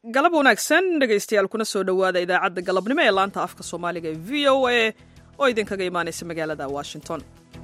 galab wanaagsan dhegaystayaal kuna soo dhowaada idaacadda galabnimo ee laanta afka soomaaliga ee v o a oo idinkaga imaanaysa magaalada washington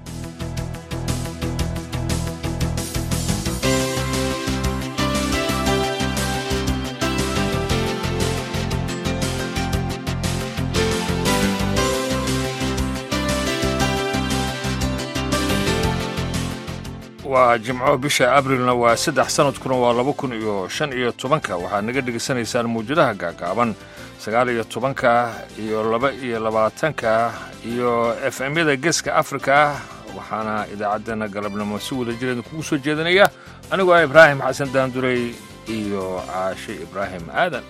waa jimco bisha abrilna waa saddex sanadkuna waa laba kun iyo shan iyo tobanka waxaad naga dhegaysanaysaan mawjadaha gaagaaban sagaal iyo tobanka iyo laba iyo labaatanka iyo f m-yada geeska afrika waxaana idaacaddeenna galabnimo si wada jireeda kugu soo jeedinaya anigoo ah ibraahim xasan daandurey iyo caashe ibraahim aadan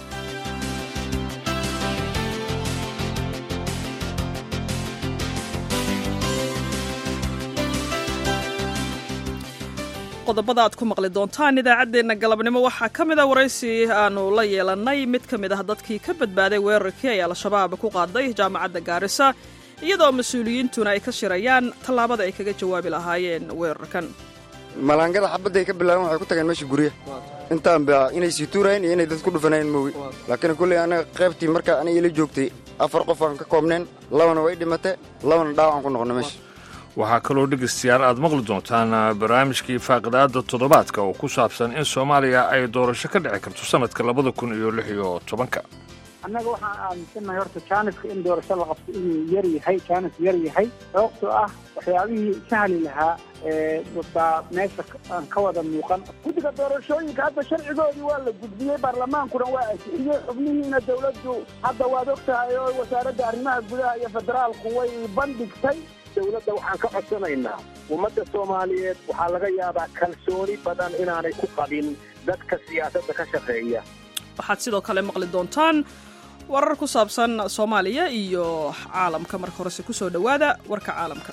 qodobada aad ku maqli doontaan idaacaddeenna galabnimo waxaa ka mid a waraysi aanu la yeelannay mid ka mid ah dadkii ka badbaaday weerarkii ay al-shabaab ku qaaday jaamacadda gaarisa iyadoo mas-uuliyiintuna ay ka shirayaan tallaabada ay kaga jawaabi lahaayeen weerarkan malaangada xabadday ka bilaabeen waxay ku tageen meesha gurya intaanba inay sii tuurayeen iyo inay dad ku dhufanayeen moogi laakiin kulley anaga qaybtii marka aniga ila joogtay afar qof aan ka koobneen labana way dhimate labana dhaawacaan ku noqona meesha waxaa kaloo dhegaystayaal aad maqli doontaan barnaamijkii faaqidaadda toddobaadka oo ku saabsan in soomaaliya ay doorasho ka dhici karto sannadka labada kun iyo lix iyo tobanka annaga waxaan aaminsannahay horta jaaniska in doorasho la qabto inuu yar yahay jaanis yar yahay sababtoo ah waxyaabihii sahli lahaa baa meesha aan ka wada muuqan guddiga doorashooyinka hadda sharcigoodii waa la gudbiyey baarlamaankuna waa ansixiyey xubnihiina dawladdu hadda waad og tahay oo wasaaradda arrimaha gudaha iyo federaalku way bandhigtay dawladda waxaan ka codsanaynaa ummadda soomaaliyeed waxaa laga yaabaa kalsooni badan inaanay ku qabin dadka siyaasadda ka shaqeeya waxaad sidoo kale maqli doontaan warar ku saabsan soomaaliya iyo caalamka marka horese ku soo dhowaada warka caalamka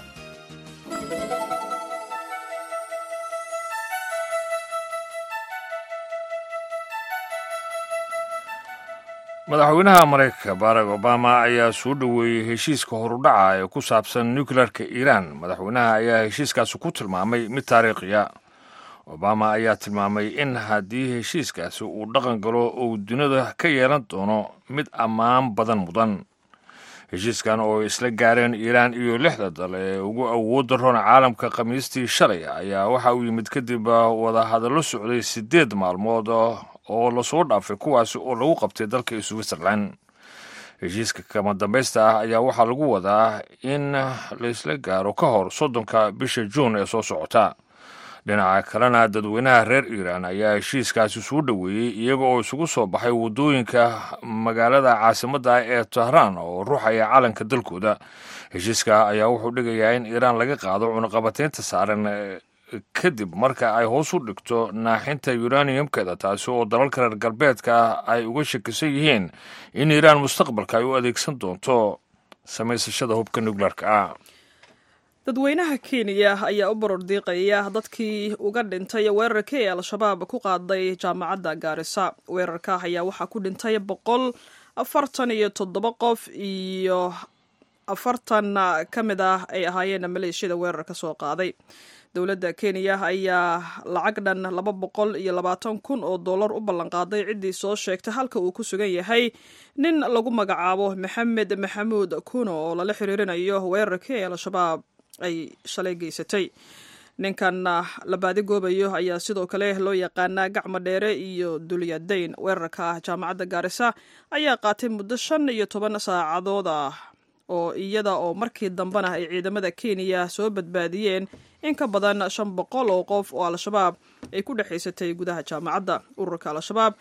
madaxweynaha maraykanka barack obama ayaa soo dhoweeyey heshiiska horudhaca ee ku saabsan nukleerka iiraan madaxweynaha ayaa heshiiskaasi ku tilmaamay mid taariikhiya obama ayaa tilmaamay in haddii heshiiskaasi uu dhaqan galo uu dunida ka yeelan doono mid ammaan badan mudan heshiiskan oo isla gaareen iiraan iyo lixda dal ee ugu awoodda roon caalamka khamiistii shalay ayaa waxa uu yimid kadib wadahadallo socday siddeed maalmood oo lasoo dhaafay kuwaasi oo lagu qabtay dalka switzerland heshiiska kama dambaysta ah ayaa waxaa lagu wadaa in laysla gaaro ka hor soddonka bisha juun ee soo socota dhinaca kalena dadweynaha reer iiraan ayaa heshiiskaasi suu dhoweeyey iyaga oo isugu soo baxay waddooyinka magaalada caasimadda ee tehraan oo ruuxaya calanka dalkooda heshiiska ayaa wuxuu dhigayaa in iiraan laga qaado cunaqabataynta saaran kadib marka ay hoos u dhigto naaxinta uraniumkeeda taasi oo dalalka reer galbeedka ay uga shakisan yihiin in iiraan mustaqbalka ay u adeegsan doonto samaysashada hubka nukleerka ah dadweynaha kenya ayaa u boror diiqaya dadkii uga dhintay weerarkii ee al-shabaab ku qaaday jaamacadda gaarisa weerarka ayaa waxaa ku dhintay boqol afartan iyo toddoba qof iyo afartan ka mid ah ay ahaayeen maleeshiyada weerarka soo qaaday dowladda kenya ayaa lacag dhan laba boqol iyo labaatan kun oo dollar u ballanqaaday ciddii soo sheegtay halka uu ku sugan yahay nin lagu magacaabo maxamed maxamuud kuno oo lala xiriirinayo weerarkii ee al-shabaab ay shalay geysatay ninkan la baadigoobayo ayaa sidoo kale loo yaqaanaa gacmo dheere iyo dulyadayn weerarka ah jaamacadda gaarisa ayaa qaatay muddo shan iyo toban saacadood ah oo iyada oo markii dambena ay ciidamada kenya soo badbaadiyeen in ka badan shan boqol oo qof oo al-shabaab ay ku dhexaysatay gudaha jaamacadda ururka al-shabaab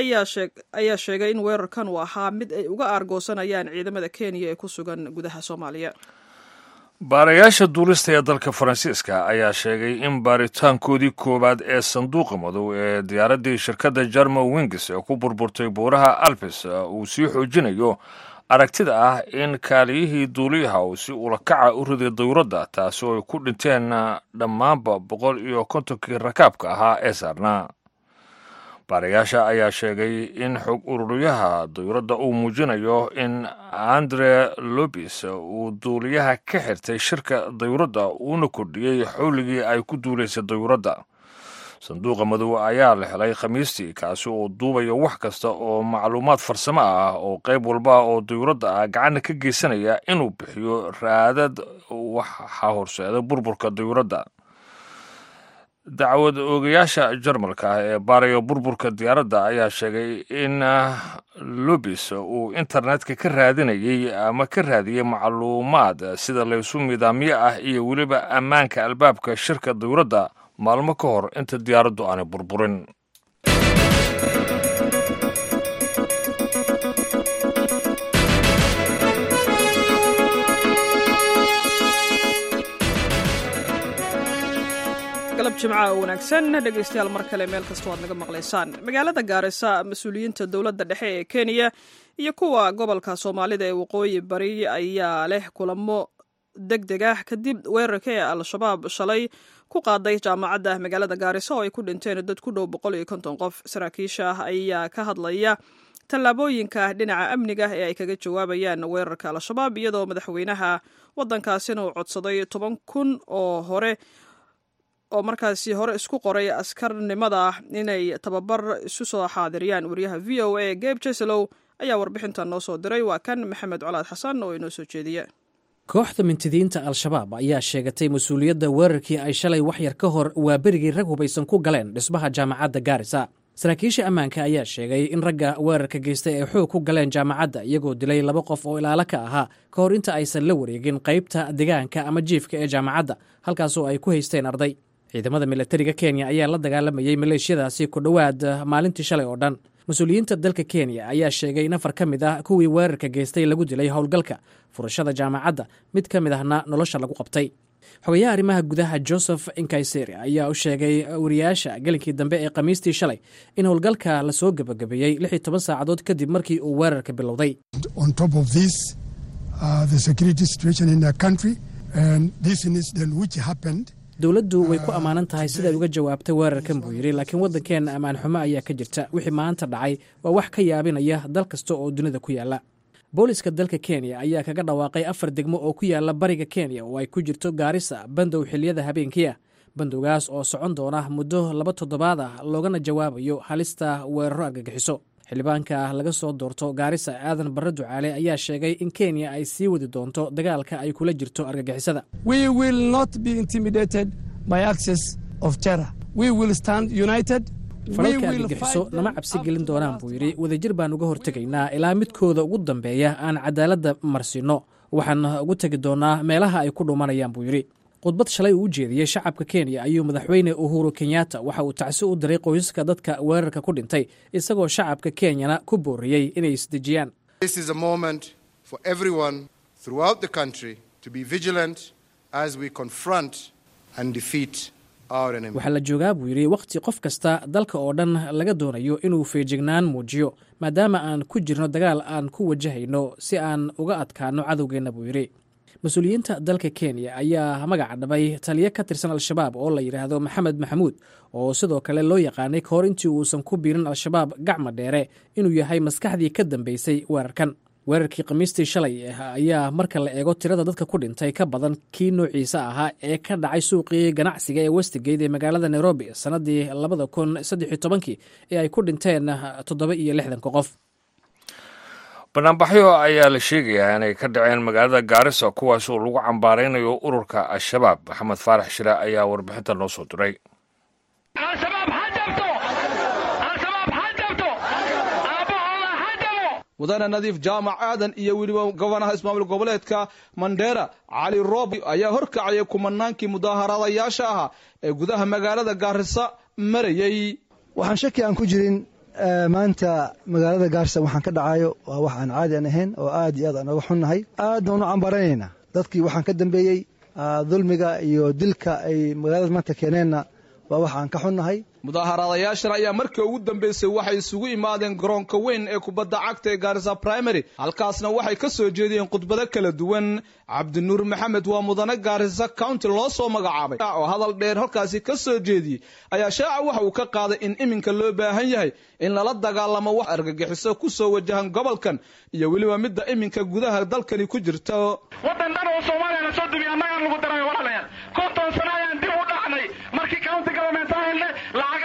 ayaa sheegay in weerarkan uu ahaa mid ay uga aargoosanayaan ciidamada kenya ee ku sugan gudaha soomaaliya baarayaasha duulista ee dalka faransiiska ayaa sheegay in baaritaankoodii koowaad ee sanduuqa madow ee diyaaraddii shirkadda jarmal wings ee ku burburtay buuraha alpes uu sii xoojinayo aragtida ah in kaaliyihii duuliyaha uu si ulakaca u riday dawladda taasi oo ay ku dhinteen dhammaanba boqol iyo kontonkii rakaabka ahaa ee saarnaa baarayaasha ayaa sheegay in xog ururiyaha dawladda uu muujinayo in andre lobis uu duuliyaha ka xirtay shirka dawladda uuna kordhiyey xowligii ay ku duulaysay dawladda sanduuqa madow ayaa la helay khamiistii kaasi oo duubaya wax kasta oo macluumaad farsamo ah oo qayb walba oo dayuuradda ah gacanna ka geysanaya inuu bixiyo raadad waxa horseeda burburka dayuuradda dacwad oogayaasha jarmalka ah ee baaraya burburka diyaaradda ayaa sheegay in lubis uu internetka ka raadinayey ama ka raadiyey macluumaad sida laysu midaamyo ah iyo weliba ammaanka albaabka shirka dayuuradda maalmo ka hor inta diyaaraddu aanay burburin galab jimca oo wanaagsan dhegaystayaal mar kale meel kastoo aad naga maqlaysaan magaalada gaarisa mas-uuliyiinta dowladda dhexe ee kenya iyo kuwa gobolka soomaalida ee waqooyi bari ayaa leh kulamo deg deg ah kadib weerarka ee al-shabaab shalay ku qaaday jaamacadda magaalada gaarisa oo ay ku dhinteen dad ku dhow boqol iyo konton qof saraakiisha ayaa ka hadlaya tallaabooyinka dhinaca amniga ee ay kaga jawaabayaan weerarka al-shabaab iyadoo madaxweynaha waddankaasina uu codsaday toban kun oo hore oo markaasi hore isku qoray askarnimada inay tababar isu soo xaadiriyaan wariyaha v o a geb jeselow ayaa warbixintan noo soo diray waa kan maxamed colaad xasan oo inoo soo jeediya kooxda mintidiinta al-shabaab ayaa sheegatay mas-uuliyadda weerarkii ay shalay waxyar ka hor waa berigii rag hubaysan ku galeen dhismaha jaamacadda gaarisa saraakiisha ammaanka ayaa sheegay in ragga weerarka geystay ay xoog ku galeen jaamacadda iyagoo dilay laba qof oo ilaalo ka ahaa ka hor inta aysan la wareegin qaybta degaanka ama jiifka ee jaamacadda halkaasoo ay ku haysteen arday ciidamada milatariga kenya ayaa la dagaalamayey maleeshiyadaasi ku dhowaad maalintii shalay oo dhan mas-uuliyiinta dalka kenya ayaa sheegay in afar ka mid ah kuwii weerarka geystay lagu dilay howlgalka furashada jaamacadda mid ka mid ahna nolosha lagu qabtay xogayaha arrimaha gudaha joseph inkayseri ayaa u sheegay wariyaasha gelinkii dambe ee khamiistii shalay in howlgalka lasoo gebagabeeyey lix iyo toban saacadood kadib markii uu weerarka bilowday dowladdu way ku ammaanan tahay siday uga jawaabtay weerarkan buu yidhi laakiin waddankeenna ammaan xumo ayaa ka jirta wixii maanta dhacay waa wax ka yaabinaya dal kasta oo dunida ku yaalla booliska dalka kenya ayaa kaga dhawaaqay afar degmo oo ku yaalla bariga kenya oo ay ku jirto gaarisa bandow xiliyada habeenkii ah bandowgaas oo socon doona muddo laba toddobaad ah loogana jawaabayo halista weeraro argagixiso xildhibaanka laga soo doorto gaarisa aadan barre ducaale ayaa sheegay in kenya ay sii wadi doonto dagaalka ay kula jirto argagixisada falalka argagixiso nama cabsi gelin doonaan buu yidhi wadajir baan uga hortegaynaa ilaa midkooda ugu dambeeya aan cadaaladda marsiinno waxaan ugu tegi doonaa meelaha ay ku dhumanayaan buu yidhi khudbad shalay uu u jeediyey shacabka kenya ayuu madaxweyne uhuru kenyatta waxa uu tacsi u diray qoysaska dadka weerarka ku dhintay isagoo shacabka kenyana ku booriyey inay isdejiyaan waxaa la joogaa buu yidhi wakhti qof kasta dalka oo dhan laga doonayo inuu feejignaan muujiyo maadaama aan ku jirno dagaal aan ku wajahayno si aan uga adkaano cadowgeenna buu yidhi mas-uuliyiinta dalka kenya ayaa magaca dhabay taliyo ka tirsan al-shabaab oo la yidhaahdo maxamed maxamuud oo sidoo kale loo yaqaanay ka hor intii uusan ku biirin al-shabaab gacma dheere inuu yahay maskaxdii ka dambeysay weerarkan weerarkii khamiistii shalay ayaa marka la eego tirada dadka ku dhintay ka badan kii noociisa ahaa ee ka dhacay suuqii ganacsiga ee westigate ee magaalada nairobi sannadii labada kun saddexiyo tobankii ee ay ku dhinteen toddoba iyo lixdanka qof banaanbaxyo ayaa la sheegayaa inay ka dhaceen magaalada gaarisa kuwaas oo lagu cambaaraynayo ururka al-shabaab maxamed faarax shire ayaa warbixinta noo soo diray mudane nadiif jaamac aadan iyo weliba gobanaha ismaamul goboleedka mandheera cali roob ayaa horkacayay kumanaankii mudaaharaadayaasha ahaa ee gudaha magaalada gaarisa marayey waxaan shaki aan ku jirin maanta magaalada gaarisa waxaan ka dhacayo waa wax aan caadi aan ahayn oo aad iyo aad aan oga xunnahay aad baan u cambaaranaynaa dadkii waxaan ka dambeeyey dulmiga iyo dilka ay magaalada maanta keeneenna waa wax aan ka xunnahay mudaaharaadayaashan ayaa markii ugu dambeysay waxay isugu imaadeen garoonka weyn ee kubadda cagta ee gaarisa primary halkaasna waxay ka soo jeediyeen khudbado kala duwan cabdinuur maxamed waa mudane gaarisa county loo soo magacaabay oo hadal dheer halkaasi ka soo jeediyey ayaa shaaca waxa uu ka qaaday in iminka loo baahan yahay in lala dagaalamo wax argagixiso ku soo wajahan gobolkan iyo weliba midda iminka gudaha dalkani ku jirta wadan dhan oo soomaaliya la soo dumiya annagaan lagu daray walaalayaal konton sano ayaan dib u dhacnay markii county government aan helnay lacag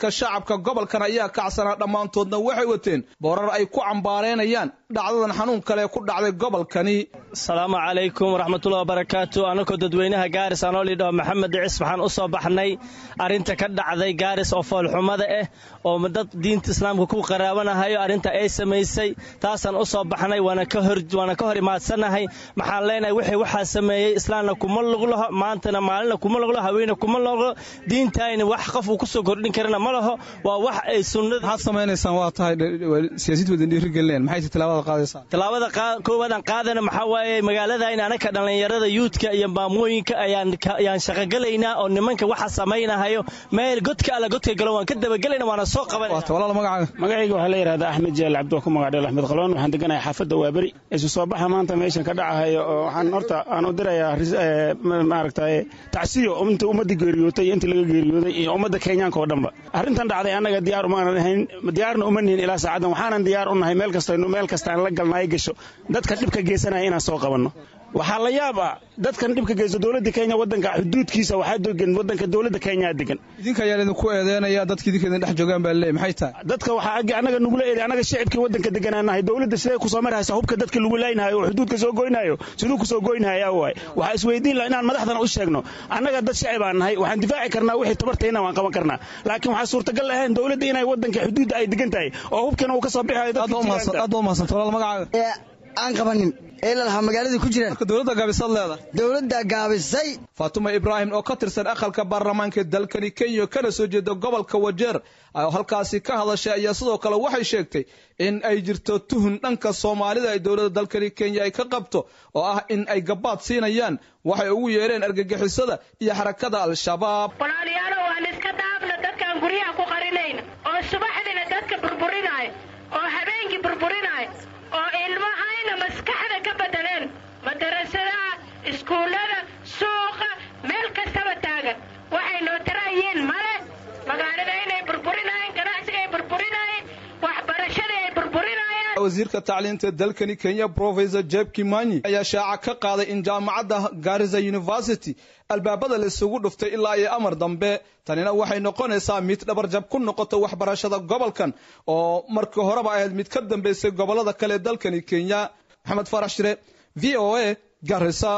dadka shacabka gobolkan ayaa kacsanaa dhammaantoodna waxay wateen boorar ay ku cambaaraynayaan dhacdadan xanuun kale ku dhacday gobolkani asalaamu calaykum waraxmatullahi wabarakaatu anakoo dadweynaha gaaris anoo lidhaho maxamed dhicis waxaan u soo baxnay arrinta ka dhacday gaaris oo foolxumada ah oo dad diinta islaamka ku qaraabanahayo arrinta ay samaysay taasaan u soo baxnay waana ka hor imaadsanahay maxaan leenahay wixii waxaa sameeyey islaamna kuma luglaho maantana maalina kuma luglo haweene kuma luglo diintayna wax qof uu kusoo kordhin karana ma laho waa wax ay sunnada maxaad samaynaysaan waa tahay siyaasiyiinta wadan dhiirigelinayaan maxay tallaabada qaadaysaa tallaabada koowaadaan qaadana maxaa waaye magaaladayn anaka dhallinyarada yuudka iyo maamooyinka ayaan shaqogelaynaa oo nimanka waxa samaynahayo meel godka alla godka galo waan ka dabagelayna waana soo qabanayna magacayga waxaa la yidhahdaa axmed jaal cabdi waa ku magacdheel axmed qaloon waxaan deganahay xaafadda waaberi isu soo baxa maanta meeshan ka dhacahayo oo waxaan horta aan u dirayaa maaragtay tacsiyo inta ummadda geeriyootay iyo inta laga geeriyooday iyo ummadda kenyaanka oo dhanba arrintan dhacday annaga diyaar umaanan ahayn diyaarna uma nihin ilaa saacaddan waxaanan diyaar u nahay meel kastaynu meel kastaan la galnaay gasho dadka dhibka geysanaya inaan soo qabanno waxaa la yaab ah dadkan dhibka geysto dowladda kenya wadanka xuduudkiisa waxaa degan wadanka dowladda kenya degan idinka ayaa idinku eedeynaya dadka idinka idin dhex joogaan baa leey maxay tahay dadka waxaa annaga nugula eeday annaga shicibkii wadanka deganaanahay dowladda siday kusoo marhaysa hubka dadka lagu laynaayo oo xuduudka soo goynayo siduu kusoo goynahaya waay waxaa isweydiin laha inaan madaxdana u sheegno annaga dad shicib aan nahay waxaan difaaci karnaa wixii tabartayna waan qaban karnaa laakiin waxaa suurtagal ahayn dowladda inay wadanka xuduudda ay degan tahay oo hubkana uu ka soo bixayo aad ba umahadsanta walaal magacaaga aan qabanin ee lalahaa magaalada ku jiraan dowladda gaabisaad leedahay dowladda gaabisay faatuma ibraahim oo ka tirsan aqalka baarlamaanka dalkani kenya kana soo jeeda gobolka wajeer oo halkaasi ka hadashay ayaa sidoo kale waxay sheegtay in ay jirto tuhun dhanka soomaalida ay dowladda dalkani kenya ay ka qabto oo ah in ay gabaad siinayaan waxay ugu yeereen argagixisada iyo xarakada al-shabaab walaalayaalo waan iska daafna dadkaan guryaha ku qarinayna oo subaxdina dadka burburinaayo oo habeenkii burburinaayo oo ilmahayna maskaxda ka bedeleen madarasadaha iskuullada suuqa meel kastaba taagan waxay noo taraayeen male magaalada inay burburinaayeen ganacsiga ay burburinaayeen waxbarashada ay burburinayaan wasiirka tacliinta dalkani kenya professor jeb kimanyi ayaa shaaca ka qaaday in jaamacadda garisa university albaabada la isugu dhuftay ilaa iyo amar dambe tanina waxay noqonaysaa mid dhabarjab ku noqota waxbarashada gobolkan oo markii horeba ahayd mid ka dambeysay gobolada kale dalkani kenya maxamed farax shire v o a garisa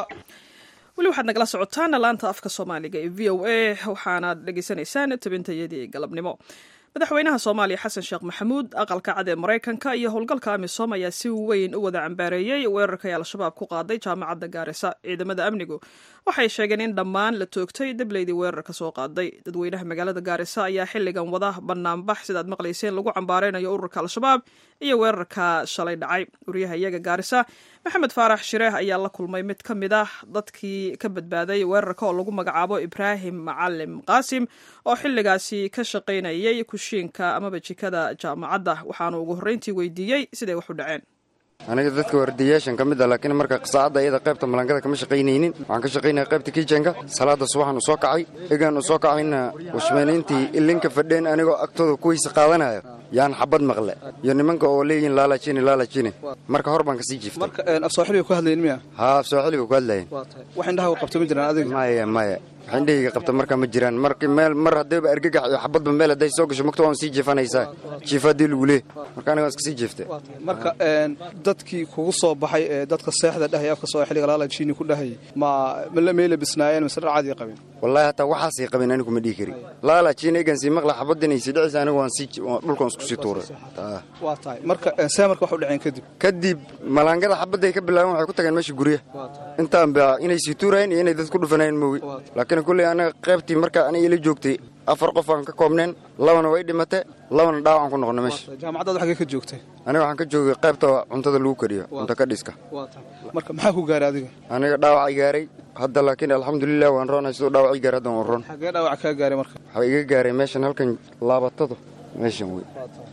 weli waxaad nagala socotaan laanta afka soomaaliga ee v o a waxaanaad dhegaysanaysaan tabintayadii galabnimo madaxweynaha soomaaliya xasan sheekh maxamuud aqalka cad ee maraykanka iyo howlgalka amisom ayaa si weyn u wada cambaareeyey weerarkay al-shabaab ku qaaday jaamacadda gaarisa ciidamada amnigu waxay sheegeen in dhammaan la toogtay dableydii weerarka soo qaaday dadweynaha magaalada gaarisa ayaa xilligan wada banaanbax sidaad maqlayseen lagu cambaareynayo ururka al-shabaab iyo weerarka shalay dhacay wariyaha iyaga gaarisa maxamed faarax shireeh ayaa la kulmay mid ka mid ah dadkii ka badbaaday weerarka oo lagu magacaabo ibraahim macalim qaasim oo xilligaasi ka shaqaynayay kushiinka amaba jikada jaamacadda waxaanu ugu horreyntii weydiiyey siday wax u dhaceen aniga dadka wardiyaashan ka mid ah laakiin marka saacadda iyada qaybta malangada kama shaqaynaynin waxaan ka shaqaynaya qaybta kijenka salaada subaxan u soo kacay egaan u soo kacayna washmeeniintii ilinka fadheen anigoo agtooda kuwaysa qaadanaya yaan xabad maqle iyo nimanka oo leeyihin laalajini laalajini marka hor baan kasii jiiftay marka af sooxiliga ku hadlayin miya haa af sooxiliga ku hadlayen wax indhaha qabto ma jiraan adiga maya maya wax indhahayga qabta marka ma jiraan marki meel mar haddayba argagax iyo xabadba meel hadday soo gasho magta waan sii jiifanaysaa jiifa haddii lagu leeh marka aniga waan iska sii jiiftay marka dadkii kugu soo baxay ee dadka seexda dhahaya afka sooxiliga laalajini ku dhahayay ma meela bisnaayeen mise dhar caadi qabeen wallahi hataa waxaasay qabeen anigu ma dhihi karin laalajini egan sii maqla xabaddan ay sii dhicisa anigu waan sii dhulkan isku sii tuuray waa tahay marka see marka wax u dhaceen kadib kadib malaangada xabadday ka bilaabeen waxay ku tageen meesha guryaha intaan ba inay sii tuurayeen iyo inay dad ku dhufanayeen moogi laakiin kulley anaga qaybtii marka aniga ila joogtay afar qof aan ka koobneen labana way dhimate labana dhaawacaan ku noqona meesha jaamacaddaad xaggee ka joogtay aniga waxaan ka joogay qaybta cuntada lagu kariyo cunto ka dhiska marka maxaa ku gaaray adiga aniga dhaawacay gaaray hadda laakiin alxamdulilah waan roonay siduu dhaawacii gaaray haddan waan roon xaggee dhaawac kaa gaaray marka waxaa iga gaaray meeshan halkan laabatadu meeshan wey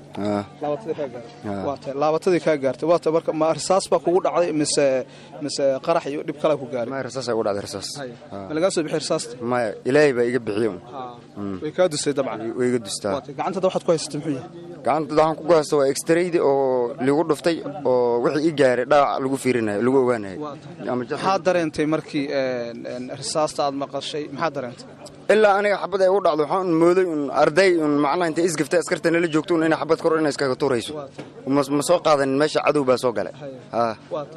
laabatadii kaa gaartay waata marka ma risaas baa kugu dhacday mise mise qarax iyo dhib kale ku gaaray maya risaas ay ugu dhacday risaas ma lagaa soo bixi risaasta maya ilaahay baa iga bixiye way kaa dusay dabcan way iga dustaa gacantada waxaad ku haysatay muxuu yahay gacantada waxaan ku haysta waa extraydi oo ligu dhuftay oo wixii ii gaaray dhaawac lagu fiirinayo lagu ogaanayo maxaad dareentay markii risaasta aad maqashay maxaad dareentay ilaa aniga xabad ay u dhacdo waxaan un mooday un arday un macnaha intay isgaftay askarta nala joogto un inay xabad kor inay iskaga tuurayso ma ma soo qaadanin meesha cadow baa soo galay haa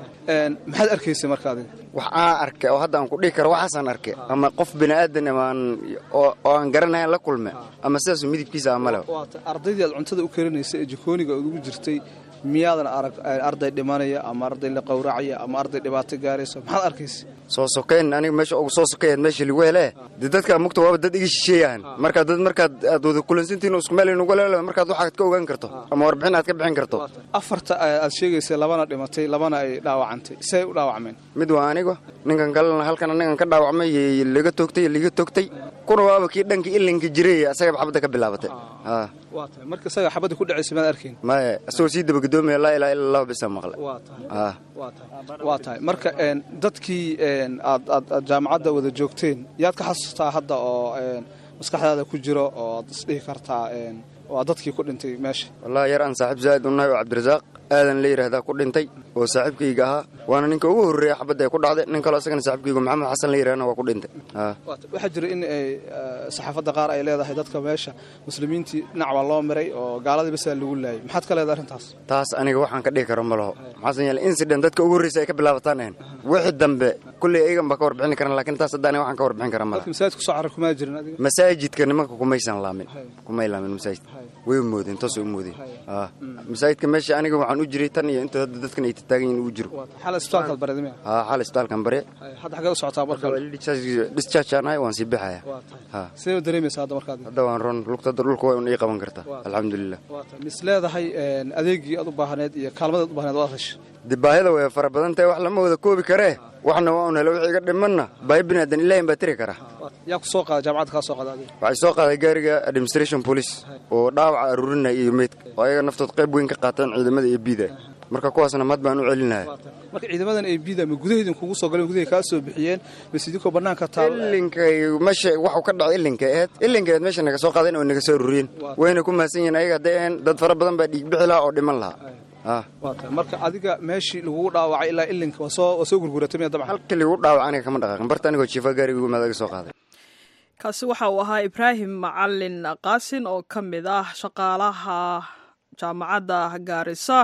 maxaad arkaysay marka adiga wax aan arkay oo hadda aan ku dhihi karo waxaasaan arkay ama qof bini aadan ama aan oo oo aan garanayn la kulme ama sidaas midabkiisa ama le waata ardaydii aad cuntada u karinaysay ee jikooniga aad ugu jirtay miyaadan arag arday dhimanaya ama arday la qowracaya ama arday dhibaato gaaraysa maxaad arkaysa soo sokeyn aniga meesha ugu soo sokeeyaad meesha lagu hele dee dadka mugta waaba dad iga shisheeyahan marka dad markaad aad wada kulansantihin oo isku meel inugu leele markaad waxaad ka ogaan karto ama warbixin aad ka bixin karto afarta aad sheegaysay labana dhimatay labana ay dhaawacantay say u dhaawacmeen mid waa aniga ninkan kalena halkan anigan ka dhaawacmay iyo laga toogtay iyo liga toogtay kuna waaba kii dhankii ilinka jiray asagaba xabadda ka bilaabatay haa waa tahay marka isaga xabadda ku dhacaysa maad arkayn maya isagoo sii dabagadoomiya laa ilaaha illa allahu bisa maqle waa tahay haa waa tahay waa tahay marka een dadkii een aad aad aad jaamacadda wada joogteen yaad ka xasuustaa hadda oo een maskaxdaada ku jiro oo aad isdhihi kartaa een waa dadkii ku dhintay meesha wallahi yar aan saaxiib zaa'id u nahay oo cabdirasaaq aadan la yidhaahdaa ku dhintay oo saaxiibkayga ahaa waana ninka ugu horreeya xabadda ay ku dhacday nin kaloo isagana saaxiibkayga maxamed xasan la yidhahdana waa ku dhintay haa Waa tahay. waxaa jira in ay eh, saxaafadda qaar ay leedahay dadka meesha muslimiintii dhinac baa loo miray oo gaaladii basaa lagu laayay maxaad ka leedahay arrintaas taas aniga waxaan ka dhihi karo ma laho maxaasan yeele incident dadka ugu horreysa ay ka bilaabataan ahayn wixii dambe kulley ayagan baa ka warbixin karan laakiin taas hadda aniga waxaan ka warbixin kara malaha dadka masaajidka kusoo carrar kumaa jirin adiga masaajidka nimanka kumaysan laamin kumay laamin masaajidka way u moodeen toosay u moodeen haa masaajidka meesha aniga waxaan u jiray tan iyo inta hadda dadkan ay taagan yihiin ugu jiro xal isbitaalkaad bareed miya haa xal isbitaalkan bare hadda xagee u socotaa marka discharge aan ahay waan sii bixaya Waa tahay. haa sidee u dareemaysaa hadda markaad hadda waan ron lugta hadda dhulka waa un ii qaban kartaa alxamdulilah waa tahay mis leedahay een, adeegii aad u baahneed iyo kaalmadaad u baahneed waad heshay dib baahida way fara badan tahay wax lama wada koobi karee waxna waa un hele wixii iga dhimanna baahi bini aadan ilaahin baa tiri kara Waa tahay. yaa ku soo qaada jaamacadda kaa soo qaada adiga waxay soo qaaday gaariga administration police oo dhaawaca aruurinaya iyo meydka oo ayaga naftood qayb weyn ka qaataan ciidamada iyo biida marka kuwaasna mad baan u celinaya marka ciidamadan ay bida ma gudaheedin kugu soo galeen gudahay kaa soo bixiyeen bas idinkoo bannaanka taal ilinkay meesha waxu ka dhacay ilinka aheed ilinka aheed meesha naga soo qaadeen oo naga soo aruuriyeen wayna ku mahadsan yihiin ayaga hadday ahayn dad fara badan baa dhiig bixi lahaa oo dhiman lahaa ah waa tahay marka adiga meeshii lagugu dhaawacay ilaa ilinka waa soo waa soo gurguratay miya dabcan halkii lagu dhaawac aniga kama dhaqaaqin barta anigoo jiifa gaariga ugu imaada soo qaaday kaasi waxa uu ahaa ibraahim macalin qaasin oo ka mid ah shaqaalaha jaamacadda gaarisa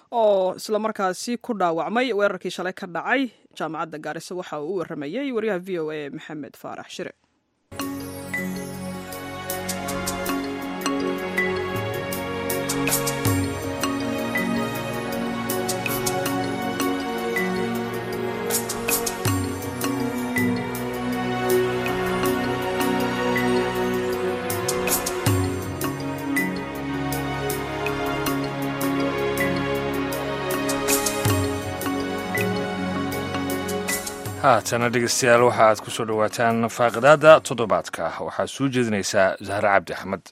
oo islamarkaasi ku dhaawacmay weerarkii shalay ka dhacay jaamacadda gaarisa waxa uu u waramayey waryaha v o a maxamed faarax shire haatana dhegeystayaal waxa aad ku soo dhowaataan faaqidaada toddobaadka waxaa soo jeedinaysaa zahre cabdi axmed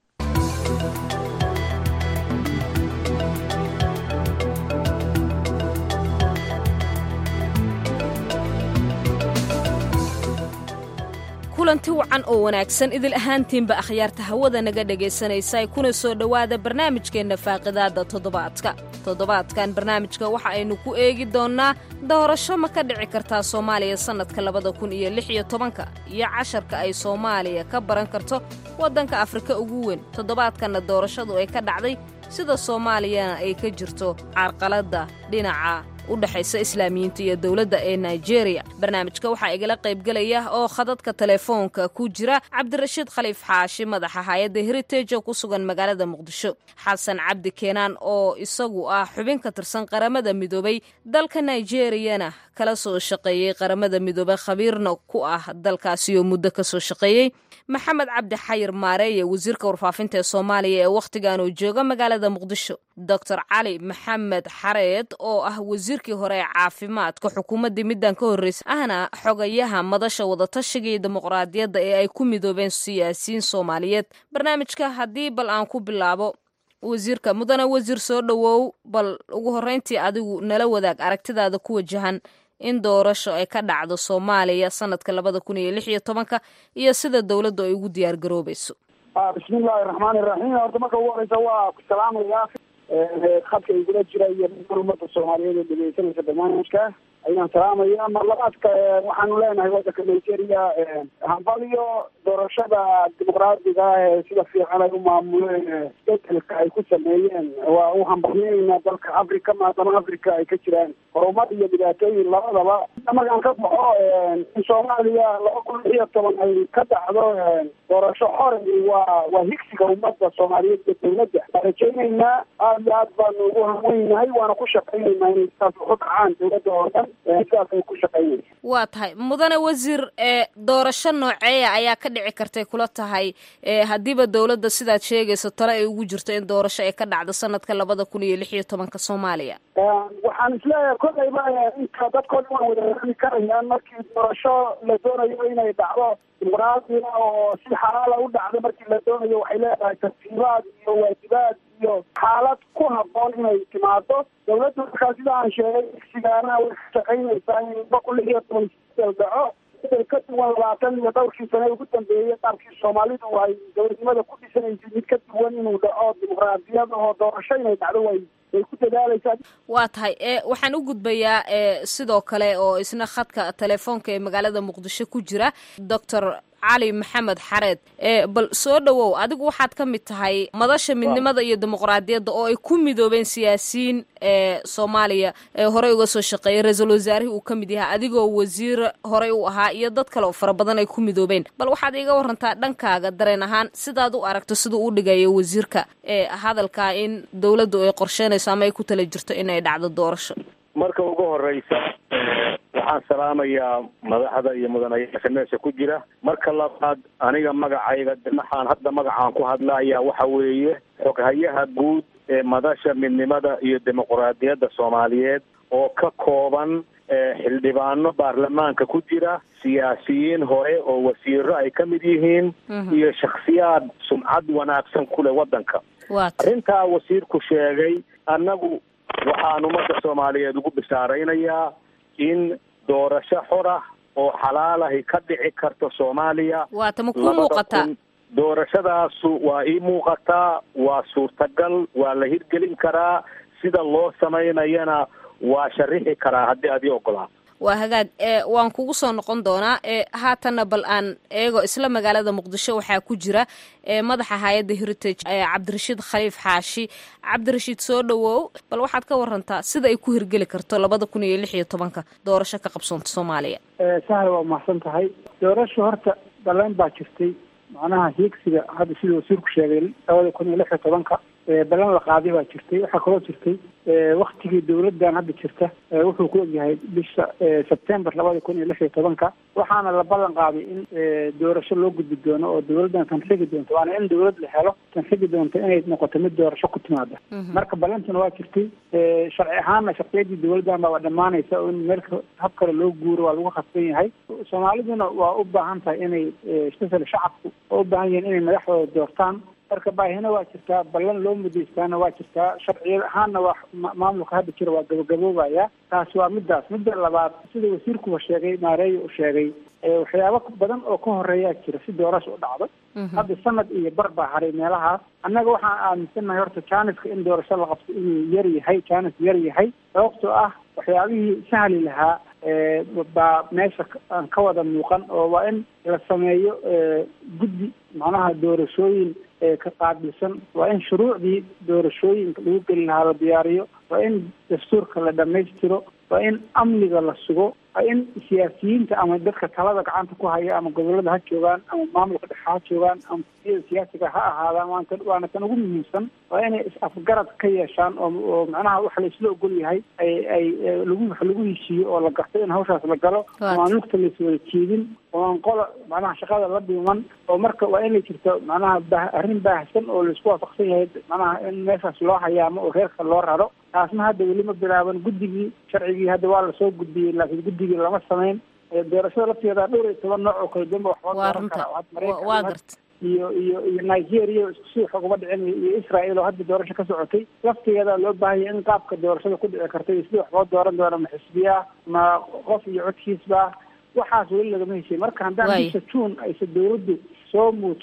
kulanti wacan oo wanaagsan idil ahaantiinba akhyaarta hawada naga dhegaysanaysa kuna soo dhowaada barnaamijkeenna faaqidaadda toddobaadka toddobaadkan barnaamijka waxa aynu ku eegi doonnaa doorasho ma ka dhici kartaa soomaaliya sannadka labada kun iyo lix iyo tobanka iyo casharka ay soomaaliya ka baran karto waddanka afrika ugu weyn toddobaadkanna doorashadu ay ka dhacday sida soomaaliyana ay ka jirto carqaladda dhinaca u dhexaysa islaamiyiinta iyo dowladda ee nigeria barnaamijka waxaa igala qaybgelaya oo khadadka telefoonka ku jira cabdirashiid khaliif xaashi madaxa hay-adda heritage oo ku sugan magaalada muqdisho xasan cabdi keenaan oo isagu ah xubin ka tirsan qaramada midoobay dalka nigeriyana kala soo shaqeeyey qaramada midoobey khabiirna ku ah dalkaasi oo muddo kasoo shaqeeyey maxamed cabdi xayir maareeye wasiirka warfaafinta ee soomaaliya ee wakhtigan uu jooga magaalada muqdisho doctor cali maxamed xareed oo ah wasiirkii hore ee caafimaadka xukuumaddii middan ka horreysay ahna xogayaha madasha wadatashiga iyo dimuqraadiyadda ee ay ku midoobeen siyaasiyiin soomaaliyeed barnaamijka haddii bal aan ku bilaabo wasiirka mudane wasiir soo dhowow bal ugu horreyntii adigu nala wadaag aragtidaada ku wajahan in doorasho ay ka dhacdo soomaaliya sanadka labada kun iyo lix iyo tobanka iyo sida dowladdu ay ugu diyaar garoobayso bismillahi raxmaani raxiim horta marka ugu horeysa waa ku salaamayaa khadka igula jira iyo ummadda soomaaliyeed ee dhegeysanaysa barnaamijka ayaan salaamaya mar labaadka waxaanu leenahay waddanka nigeria hambaliyo doorashada dimuqraadiga ah ee sida fiican ay u maamuleen isbedelka ay ku sameeyeen waa u hambalyeynaa dalka africa maadaama africa ay ka jiraan horumar iyo dhibaatooyin labadaba markaan ka baxo in soomaaliya laba kun lix iyo toban ay ka dhacdo doorasho xore waa waa higsiga ummadda soomaaliyeed iyo dowladda waan rajaynaynaa aada iyo aad baanu ugu hamweynahay waana ku shaqaynaynaa inay sidaas uku dhacaan dowladda oo dhan sidaas ay ku shaqaynaysa waa tahay mudane wasiir ee doorasho nooceeya ayaa ka dhici kartay kula tahay haddiiba dowladda sidaad sheegayso tale ay ugu jirto in doorasho ay ka dhacdo sanadka labada kun iyo lix iyo tobanka soomaaliya waxaan isleeyahay kolayba inta dadkoo dhan waa wada rami karayaan markii doorasho la doonayo inay dhacdo dimuqraadiga oo si xalaala u dhacdo markii la doonayo waxay leedahay tartiibaad iyo waajibaad iyo xaalad ku haboon inay timaado dowladda markaa sida aan sheegay igsigaana way ka shaqaynaysaa in laba kun lix iyo toban isbedel dhaco bedel ka duwan labaatan iyo dhowrkii sane ugu dambeeyey qaabkii soomaalidu ay dowladnimada ku dhisanaysay mid ka duwan inuu dhaco dimuqraadiyad oo doorasho inay dhacdo way way ku dadaalaysaa waa tahay e waxaan u gudbayaa e sidoo kale oo isna khadka telefoonka ee magaalada muqdisho ku jira doctor cali maxamed xareed e bal soo dhowow adigu waxaad ka mid tahay madasha midnimada iyo dimuqraadiyadda oo ay ku midoobeen siyaasiyiin ee soomaaliya ee horey uga soo shaqeeyay ra-iisul wasaarihii uu ka mid yahay adigoo wasiir horey u ahaa iyo dad kale oo fara badan ay ku midoobeen bal waxaad iiga warantaa dhankaaga dareen ahaan sidaad u aragto siduu u dhigayo wasiirka ee hadalkaa in dowladdu ay qorsheynayso ama ay ku tala jirto in ay dhacdo doorasho marka ugu horeysa waxaan salaamayaa madaxda iyo mudanayaasha meesha ku jira marka labaad aniga magacayga maxaan hadda magacaan ku hadlaya waxa weeye xoghayaha guud ee madasha midnimada iyo dimuqraadiyadda soomaaliyeed oo ka kooban xildhibaano baarlamaanka ku jira siyaasiyiin hore oo wasiiro ay ka mid yihiin iyo shakhsiyaad sumcad wanaagsan ku leh waddanka arrintaa wasiirku sheegay annagu waxaan ummadda soomaaliyeed ugu bishaaraynayaa in doorasho xor ah oo xalaalahi ka dhici karto soomaaliya waata ma kuu muuqataa doorashadaasu waa ii muuqataa waa suurtagal waa la hirgelin karaa sida loo samaynayana waa sharixi karaa haddii aad ii ogolaa waa hagaag e waan kugu soo noqon doonaa e haatanna bal aan eego isla magaalada muqdisho waxaa ku jira e madaxa hay-adda heritage ee cabdirashiid khaliif xaashi cabdirashiid soo dhowow bal waxaad ka warantaa sida ay ku hirgeli karto labada kun iyo lix iyo tobanka doorasho ka qabsoonta soomaaliya sahal waa mahadsan tahay doorasho horta baleen baa jirtay macnaha hiigsiga hadda sida wasiirku sheegay labada kun iyo lix iyo tobanka balan la qaaday baa jirtay waxaa kaloo jirtay waktigii dowladdan hadda jirta wuxuu ku ogyahay bisha sebtember labada kun iyo lix iyo tobanka waxaana la ballan qaaday in doorasho loo gudbi doono oo dowladdan tan xigi doonto waana in dowlad la helo tan xigi doonto inay noqoto mid doorasho ku timaada marka balantuna waa jirtay sharci ahaanna sharciyadii dowladdan baa dhammaanaysa oo in meel hab kale loo guuro waa lagu khasban yahay soomaaliduna waa u baahan tahay inay especially shacabku waa u baahan yihiin inay madaxdooda doortaan marka baahina waa jirtaa ballan loo mudaystaana waa jirtaa sharciyad ahaanna waa maamulka hadda jira waa gabagaboobaya taasi waa midaas midda labaad sida wasiirkuba sheegay maareeya uu sheegay waxyaabo badan oo ka horeeyaa jira si doorasha u dhacdo hadda sanad iyo bar baa haray meelahaas annaga waxaan aaminsannahay horta janiska in doorasho la qabto inuu yar yahay janis yar yahay sababtoo ah waxyaabihii sahli lahaa baa meesha aan ka wada muuqan oo waa in la sameeyo guddi macnaha doorashooyin ka qaabilsan waa in shuruucdii doorashooyinka lagu geli lahaa la diyaariyo waa in dastuurka la dhamaystiro waa in amniga la sugo waa in siyaasiyiinta ama dadka talada gacanta ku haya ama gobolada ha joogaan ama maamulka dhexe ha joogaan ama siyada siyaasiga ha ahaadaan waanta waana tan ugu muhiimsan waa inay is-afgarad ka yeeshaan oo oo macnaha waxa la isla ogol yahay ay ay lagu wax lagu heshiiyo oo la garto in hawshaas la galo oo aan lugta la iswada jeedin oo aan qola macnaha shaqada la dhiman oo marka waa inay jirto macnaha ba arrin baahsan oo laisku waafaqsan yahay macnaha in meeshaas loo hayaamo oo reerka loo raro taasna hadda weli ma bilaaban guddigii sharcigii hadda waa lasoo gudbiyey laakiin guddigii lama samayn doorashada lafteeda dhowr iyo toban nooc oo kala duwan ba wax loo dooran karaa waa garta iyo iyo iyo nigeria isku si wax uguma dhicin iyo israel oo hadda doorasho ka socotay laftigeeda loo baahanya in qaabka doorashada ku dhici karta iyo sida wax loo dooran doono ma xisbiya ma qof iyo codkiisba waxaas weli lagama heshay marka haddaan bisha june aysa dowladdu soo muujin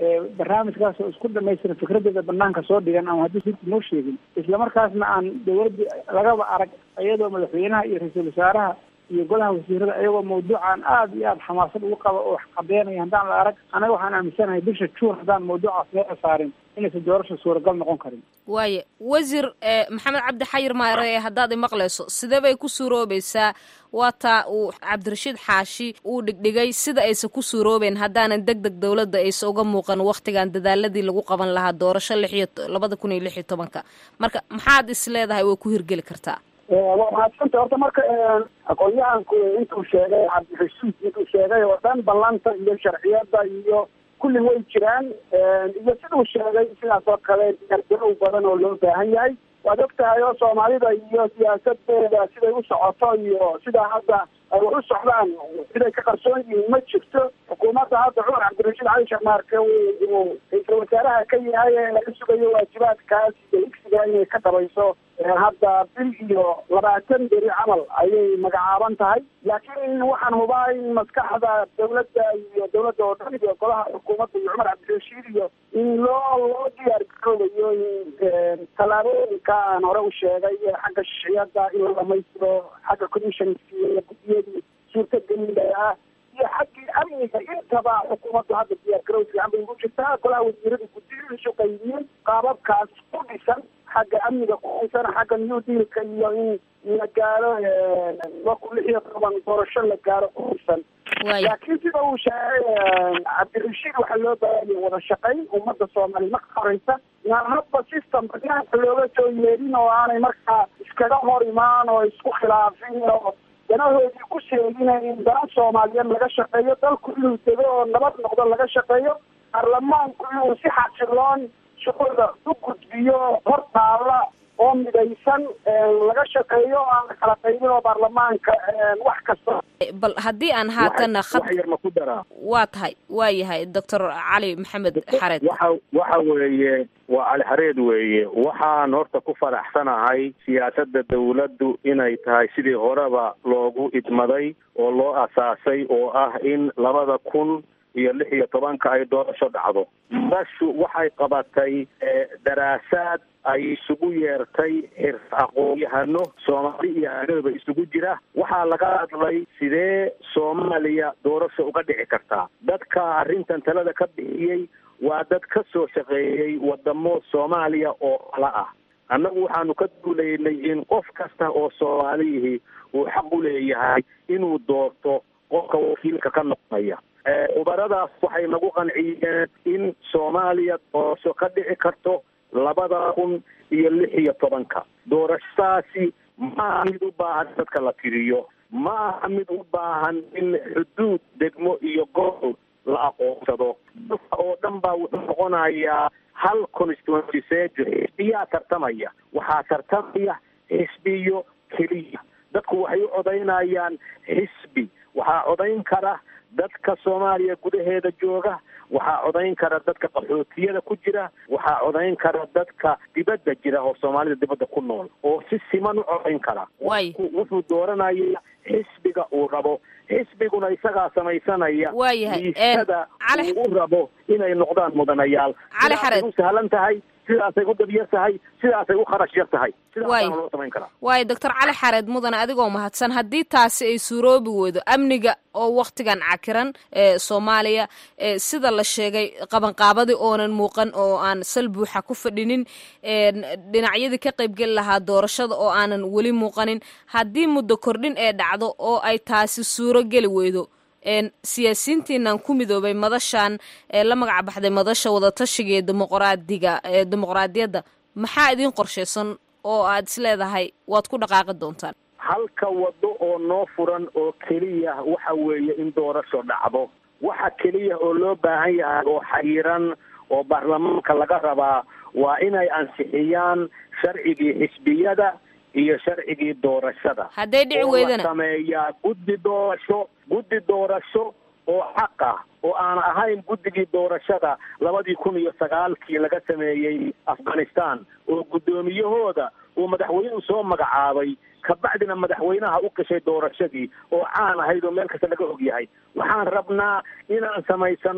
barnaamijkaas oo isku dhamaystiran fikradeeda banaanka soo dhigan ama haddii sirta noo sheegin islamarkaasna aan dawladda lagaba arag iyadoo madaxweynaha iyo ra-iisul wasaaraha iyo golaha wasiirada iyagoo mawduucan aada iyo aada xamaasad ugu qaba oo wax qabeynaya haddaan la arag anaga waxaan aaminsanahay bisha juun haddaan mawduucaas meela saarin inaysan doorasha suuragal noqon karin waaye wasiir maxamed cabdi xayir maare haddaad imaqlayso sidee bay ku suuroobaysaa waa taa uu cabdirashiid xaashi uu dhigdhigay sida aysan ku suuroobeen haddaanan deg deg dowladda aysa uga muuqan wakhtigan dadaaladii lagu qaban lahaa doorasho lix iyo labada kun iyo lix iyo tobanka marka maxaad is leedahay way ku hirgeli kartaa waa mahadsanta horta marka aqoon-yahanku intuu sheegay cabdirashiid intuu sheegay oo dhan ballanta iyo sharciyada iyo kulli way jiraan iyo siduu sheegay sidaas oo kale diyaargarow badan oo loo baahan yahay waad og tahay oo soomaalida iyo siyaasadeeda siday u socoto iyo sidaa hadda ay wax u socdaan siday ka qarsoon yihiin ma jirto xukuumadda hadda cumar cabdirashiid cali sharmaarke uu ra-iisul wasaaraha ka yahay ee laga sugayo waajibaadkaas iyo higsiga inay ka dhabayso hadda bil iyo labaatan beri camal ayay magacaaban tahay laakiin waxaan hubaa in maskaxda dawladda iyo dawladda oo dhan iyo golaha xukuumadda iyo cumar cabdirashiid iyo in loo loo diyaar garoobayo in tallaabooyinka aan hore u sheegay xagga shiciyada in la dhamaystiro xagga commissionski iyo guddiyadii suurtagelida ah iyo xaggii amniga intaba xukuumaddu hadda diyaar garow fiican bay ugu jirtaa golaha wasiirada guddiyadiisu qaybiyeen qaababkaas ku dhisan xagga amniga kuxisan xagga new dealka iyo in la gaaro laba kun lix iyo toban doorasho la gaaro kuxisan laakiin sida uu sheegay cabdirashiid waxaa loo baahanya wada shaqayn ummadda soomaaliya marka horeysa inaan hadba system banaanka looga soo yeedhin oo aanay markaa iskaga hor imaan oo isku khilaafin oo danahoodii ku sheegina in dana soomaaliyeed laga shaqeeyo dalku inuu dego oo nabad noqdo laga shaqeeyo baarlamaanku inuu si xasiloon shuqulda u gudbiyo hor taalla oo midaysan laga shaqeeyo aan la kala qaybin oo baarlamaanka wax kasta bal haddii aan haatana wax yar ma ku daraa waa tahay waa yahay doctor cali maxamed xareed waxa waxa weeye waa cali xareed weeye waxaan horta ku faraxsanahay siyaasadda dawladdu inay tahay sidii horeba loogu idmaday oo loo asaasay oo ah in labada kun iyo lix iyo tobanka ay doorasho dhacdo madashu waxay qabatay daraasaad ay isugu yeertay xir aqoon-yahano soomaali iyo agadaba isugu jira waxaa laga hadlay sidee soomaaliya doorasho uga dhici kartaa dadka arrintan talada ka bixiyey waa dad ka soo shaqeeyey wadamo soomaaliya oo kala ah annagu waxaanu ka duulaynay in qof kasta oo soomaaliyihii uu xaq u leeyahay inuu doorto qofka wakiilka ka noqonaya khubaradaas waxay nagu qanciyeen in soomaaliya doorasho ka dhici karto labada kun iyo lix iyo tobanka doorashadaasi maaha mid u baahan dadka la tiriyo ma aha mid u baahan in xuduud degmo iyo gobol la aqoonsado dalka oo dhan baa wuxuu noqonayaa hal constituency sejo xisbiyaa tartamaya waxaa tartamaya xisbiyo keliya dadku waxay u codaynayaan xisbi waxaa codayn kara dadka soomaaliya gudaheeda jooga waxaa codayn kara dadka qaxootiyada ku jira waxaa codayn kara dadka dibadda jira oo soomaalida dibadda ku nool oo si siman u codayn kara wuxuu dooranaya xisbiga uu rabo xisbiguna isagaa samaysanaya miisada uu u rabo inay noqdaan mudanayaal sidaasay u sahlan tahay sidaasay u dabyar tahay sidaasay u kharash yar tahay sidaasaana loo samayn karaa waayo doctor cali xareed mudane adigoo mahadsan haddii taasi ay suuroobi weydo amniga oo waktigan cakiran ee soomaaliya sida la sheegay qabanqaabadii oonan muuqan oo aan sal buuxa ku fadhinin dhinacyadii ka qaybgeli lahaa doorashada oo aanan weli muuqanin haddii muddo kordhin ee dhacdo oo ay taasi suuro geli weydo siyaasiyiintiinan ku midoobay madashan ee la magac baxday madasha wadatashiga ee dimuqraadiga ee dimuqraadiyadda maxaa idiin qorshaysan oo aad is leedahay waad ku dhaqaaqi doontaan halka wado oo noo furan oo keliya waxa weeye in doorasho dhacdo waxa keliya oo loo baahan yahay oo xayiran oo baarlamaanka laga rabaa waa inay ansixiyaan sharcigii xisbiyada iyo sharcigii doorashada hadday dhici weydana sameeyaa guddi doorasho guddi doorasho oo xaq ah oo aan ahayn guddigii doorashada labadii kun iyo sagaalkii laga sameeyey afghanistan oo guddoomiyahooda uu madaxweynuhu soo magacaabay kabacdina madaxweynaha u gashay doorashadii oo caan ahayd oo meel kasta laga og yahay waxaan rabnaa inaan samaysano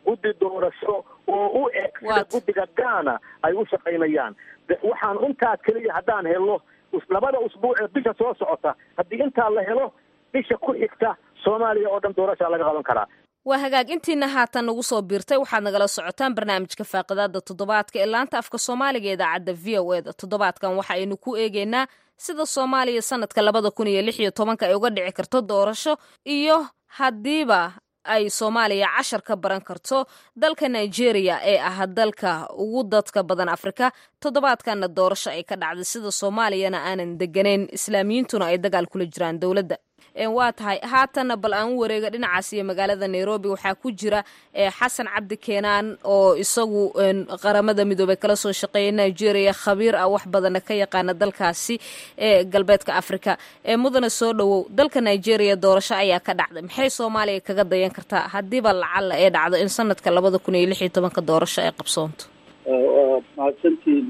guddi doorasho oo u eg sida guddiga gaana ay u shaqaynayaan waxaan intaa keliya haddaan helo labada usbuuc ee bisha soo socota haddii intaa la helo bisha ku xigta soomaaliya oo dhan doorashaa laga qaban karaa waa hagaag intiina haatan nagu soo biirtay waxaad nagala socotaan barnaamijka faaqidaada toddobaadka ee laanta afka soomaaliga ee idaacadda v o e da toddobaadkan waxa aynu ku eegeynaa sida soomaaliya sanadka labada kun iyo lix iyo tobanka ay uga dhici karto doorasho iyo haddiiba ay soomaaliya cashar ka baran karto dalka nigeria ee ah dalka ugu dadka badan afrika toddobaadkanna doorasho ay ka dhacday sida soomaaliyana aanan deganayn islaamiyiintuna ay dagaal kula jiraan dowladda waa tahay haatanna bal aan u wareega dhinacaas iyo magaalada nairobi waxaa ku jira xasan cabdi keenaan oo isagu qaramada midoobey kala soo shaqeeya nigeria khabiir ah wax badana ka yaqaana dalkaasi ee galbeedka africa mudana soo dhowow dalka nigeria doorasho ayaa ka dhacday maxay soomaaliya kaga dayan kartaa haddiiba lacala ee dhacdo in sanadka labada kun iyo lix iyo tobanka doorasho ay qabsoonto waa mahadsantiin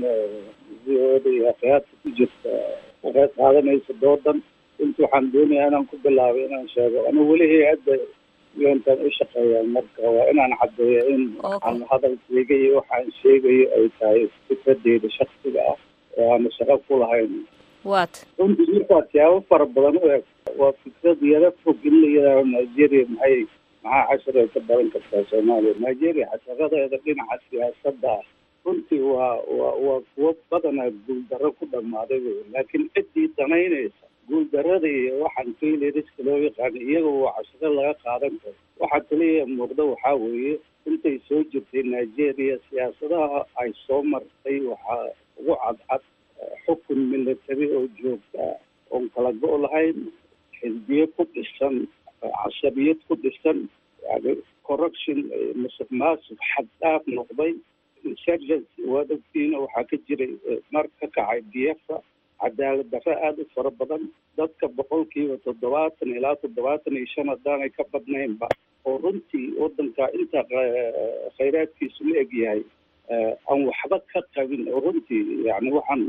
v o da iyo akhyaarta ku jirta waxay qaadanaysa doodan inta waxaan doonayaa inaan ku bilaabay inaan sheego anu weli hay-adda untan u shaqeeyaan marka waa inaan caddeeyo in aan hadalkayga iyo waxaan sheegayo ay tahay fikradeyda shaksiga ah oo aana shaqo ku lahayn wat runtii markaa siyaabo fara badan u eg waa fikrad yaro fog in la yidhaaho nigeria maxay maxaa cashar ay ka baran kartaa soomaaliya nigeria casharadeeda dhinaca siyaasadda ah runtii waa waa waa kuwo badanaa guuldarro ku dhammaaday wey laakiin ciddii danaynaysa guuldarada iyo waxaan failiriska loo yaqaano iyaga waa cashiro laga qaadan karo waxaa kaliya muuqda waxaa weeye intay soo jirtay nigeria siyaasadaha ay soo martay waxaa ugu cadcad xukun military oo joogta oon kala go' lahayn xisbiye ku dhisan cashabiyad ku dhisan yani corruption musuq maasuq xad dhaaf noqday insurgency waad ogtiina waxaa ka jiray mar ka kacay biyafa cadaalad darro aada u fara badan dadka boqolkiiba toddobaatan ilaa toddobaatan iyo shan haddaanay ka badnaynba oo runtii waddanka inta khayraadkiisu la eg yahay aan waxba ka qabin oo runtii yani waxaan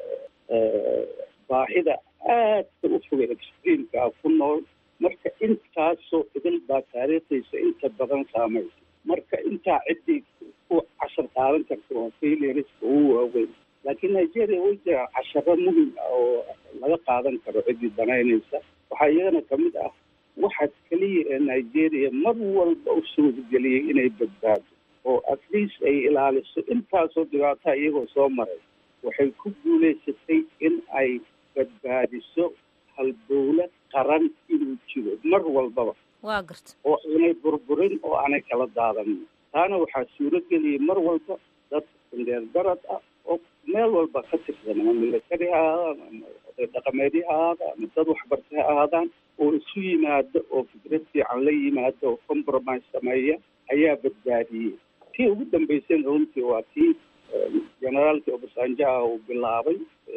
baahida aadka u fogay extreamka ah ku nool marka intaasoo idil baa taariikhdiisa inta badan saamaysa marka intaa ciddii ku cashar qaadan karta waa failiriska ugu waaweyn laakiin nigeria way jiraan casharo muhim ah oo laga qaadan karo ciddii danaynaysa waxaa iyagana kamid ah waxa keliya ee nigeria mar walba u suurageliyey inay badbaado oo at least ay ilaaliso intaasoo dhibaataa iyagoo soo maray waxay ku guulaysatay in ay badbaadiso halbowlad qaran inuu jiro mar walbaba waa garta oo aanay burburin oo aanay kala daadanin taana waxaa suurageliyey mar walba dad indheer darad ah oo meel walba ka tirsan ama military ha ahaadaan ama oday dhaqameedyo ha ahaadaan ama dad waxbartay ha ahaadaan oo isu yimaado oo fikrad fiican la yimaado oo compromise sameeya ayaa badbaadiyey tii ugu dambeyseen runtii waa tii generaalkii obasanjo ah uu bilaabay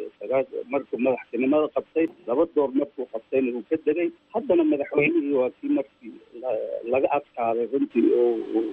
markuu madaxtinimada qabtay laba door markuu qabtayna uu ka degay haddana madaxweynihii waa kii markii laga adkaaday runtii oo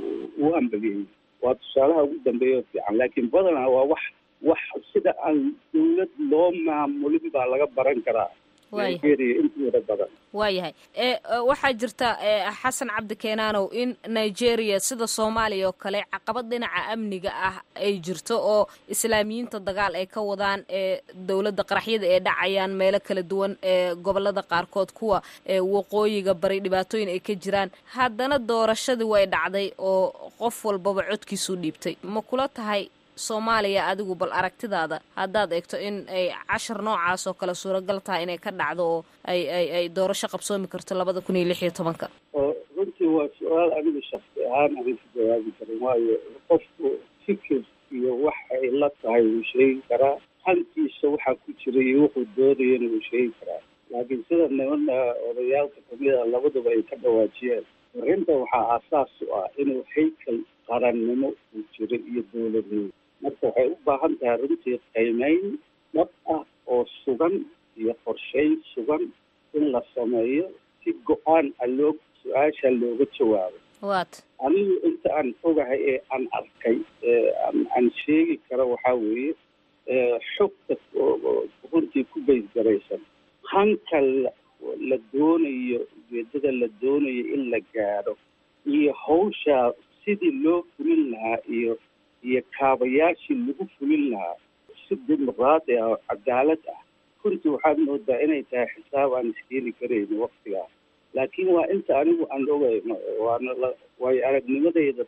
uu ambageeyey waa tusaalaha ugu dambeeya oo fiican laakiin badanaa waa wax wax sida aan dawlad loo maamulin baa laga baran karaa nigeria intooda badan waayahay waxaa jirta xasan cabdi keenaanow in nigeria sida soomaaliya oo kale caqabad dhinaca amniga ah ay jirto oo islaamiyiinta dagaal ay ka wadaan ee dowladda qaraxyada ee dhacayaan meelo kala duwan ee gobolada qaarkood kuwa waqooyiga bari dhibaatooyin ay ka jiraan haddana doorashadii way dhacday oo qof walbaba codkiisuu dhiibtay ma kula tahay soomaaliya adigu bal aragtidaada haddaad eegto in ay cashar noocaas oo kale suuragal tahay inay ka dhacdo oo ay ay ay doorasho qabsoomi karto labada kun iyo lix iyo tobanka runtii waa su-aal aniga shaksi ahaan aanan ka jawaabi karin waayo qofku fikir iyo wax ay la tahay wuu sheegi karaa hankiisa waxaa ku jira iyo wuxuu doonayana wuu sheegi karaa laakiin sida nimana odayaalka kamid a labaduba ay ka dhawaajiyeen arrinta waxaa aasaas u ah inuu haykal qarannimo uu jiro iyo dowladnimo marka waxay u baahan tahay runtii qiimeyn dhab ah oo sugan iyo qorsheyn sugan in la sameeyo si go-aan a loo su-aasha looga jawaabo wat anigu inta aan ogahay ee aan arkay aan sheegi karo waxaa weeye xogta runtii ku baysgaraysan hanka la doonayo ujeedada la doonayo in la gaadho iyo hawshaa sidii loo fulin lahaa iyo iyo kaabayaashii lagu fulin lahaa si dimuqraadi ah oo cadaalad ah runtii waxaad moodaa inay tahay xisaab aan iskeeni karayno waktigaa laakiin waa inta anigu aan ogay waana la waayo aragnimadayda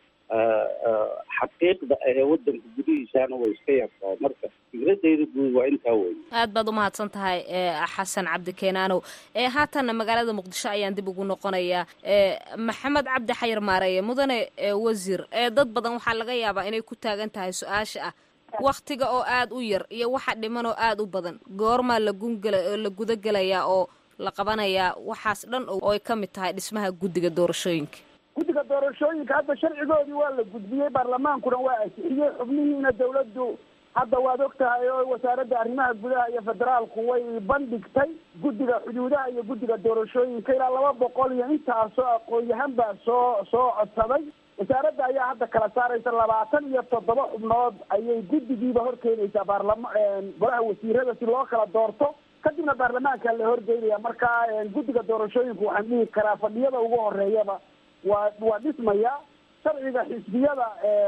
xaqiiqda ahee wadanka gudihiisaana way iska yartahay marka fikradayda guud waa intaa wey aad baad umahadsan tahay xasan cabdi keenaanow haatanna magaalada muqdisho ayaan dib ugu noqonayaa maxamed cabdi xayar maareeye mudane wasiir dad badan waxaa laga yaabaa inay ku taagan tahay su-aasha ah waktiga oo aada u yar iyo waxa dhiman oo aada u badan goormaa la gungela la gudagelayaa oo la qabanayaa waxaas dhan oo ay ka mid tahay dhismaha guddiga doorashooyinka guddiga doorashooyinka hadda sharcigoodii waa la gudbiyey baarlamaankuna waa ansixiyey xubnihiina dawladdu hadda waad og tahay oo wasaaradda arrimaha gudaha iyo federaalku way bandhigtay guddiga xuduudaha iyo guddiga doorashooyinka ilaa laba boqol iyo intaasoo aqoon-yahan baa soo soo codsaday wasaaradda ayaa hadda kala saaraysa labaatan iyo toddoba xubnood ayay guddigiiba horkeenaysaa baarlama golaha wasiirada si loo kala doorto kadibna baarlamaanka la horgeynaya marka guddiga doorashooyinku waxaan dhihi karaa fadhiyada ugu horeeyaba waa waa dhismaya sharciga xisbiyada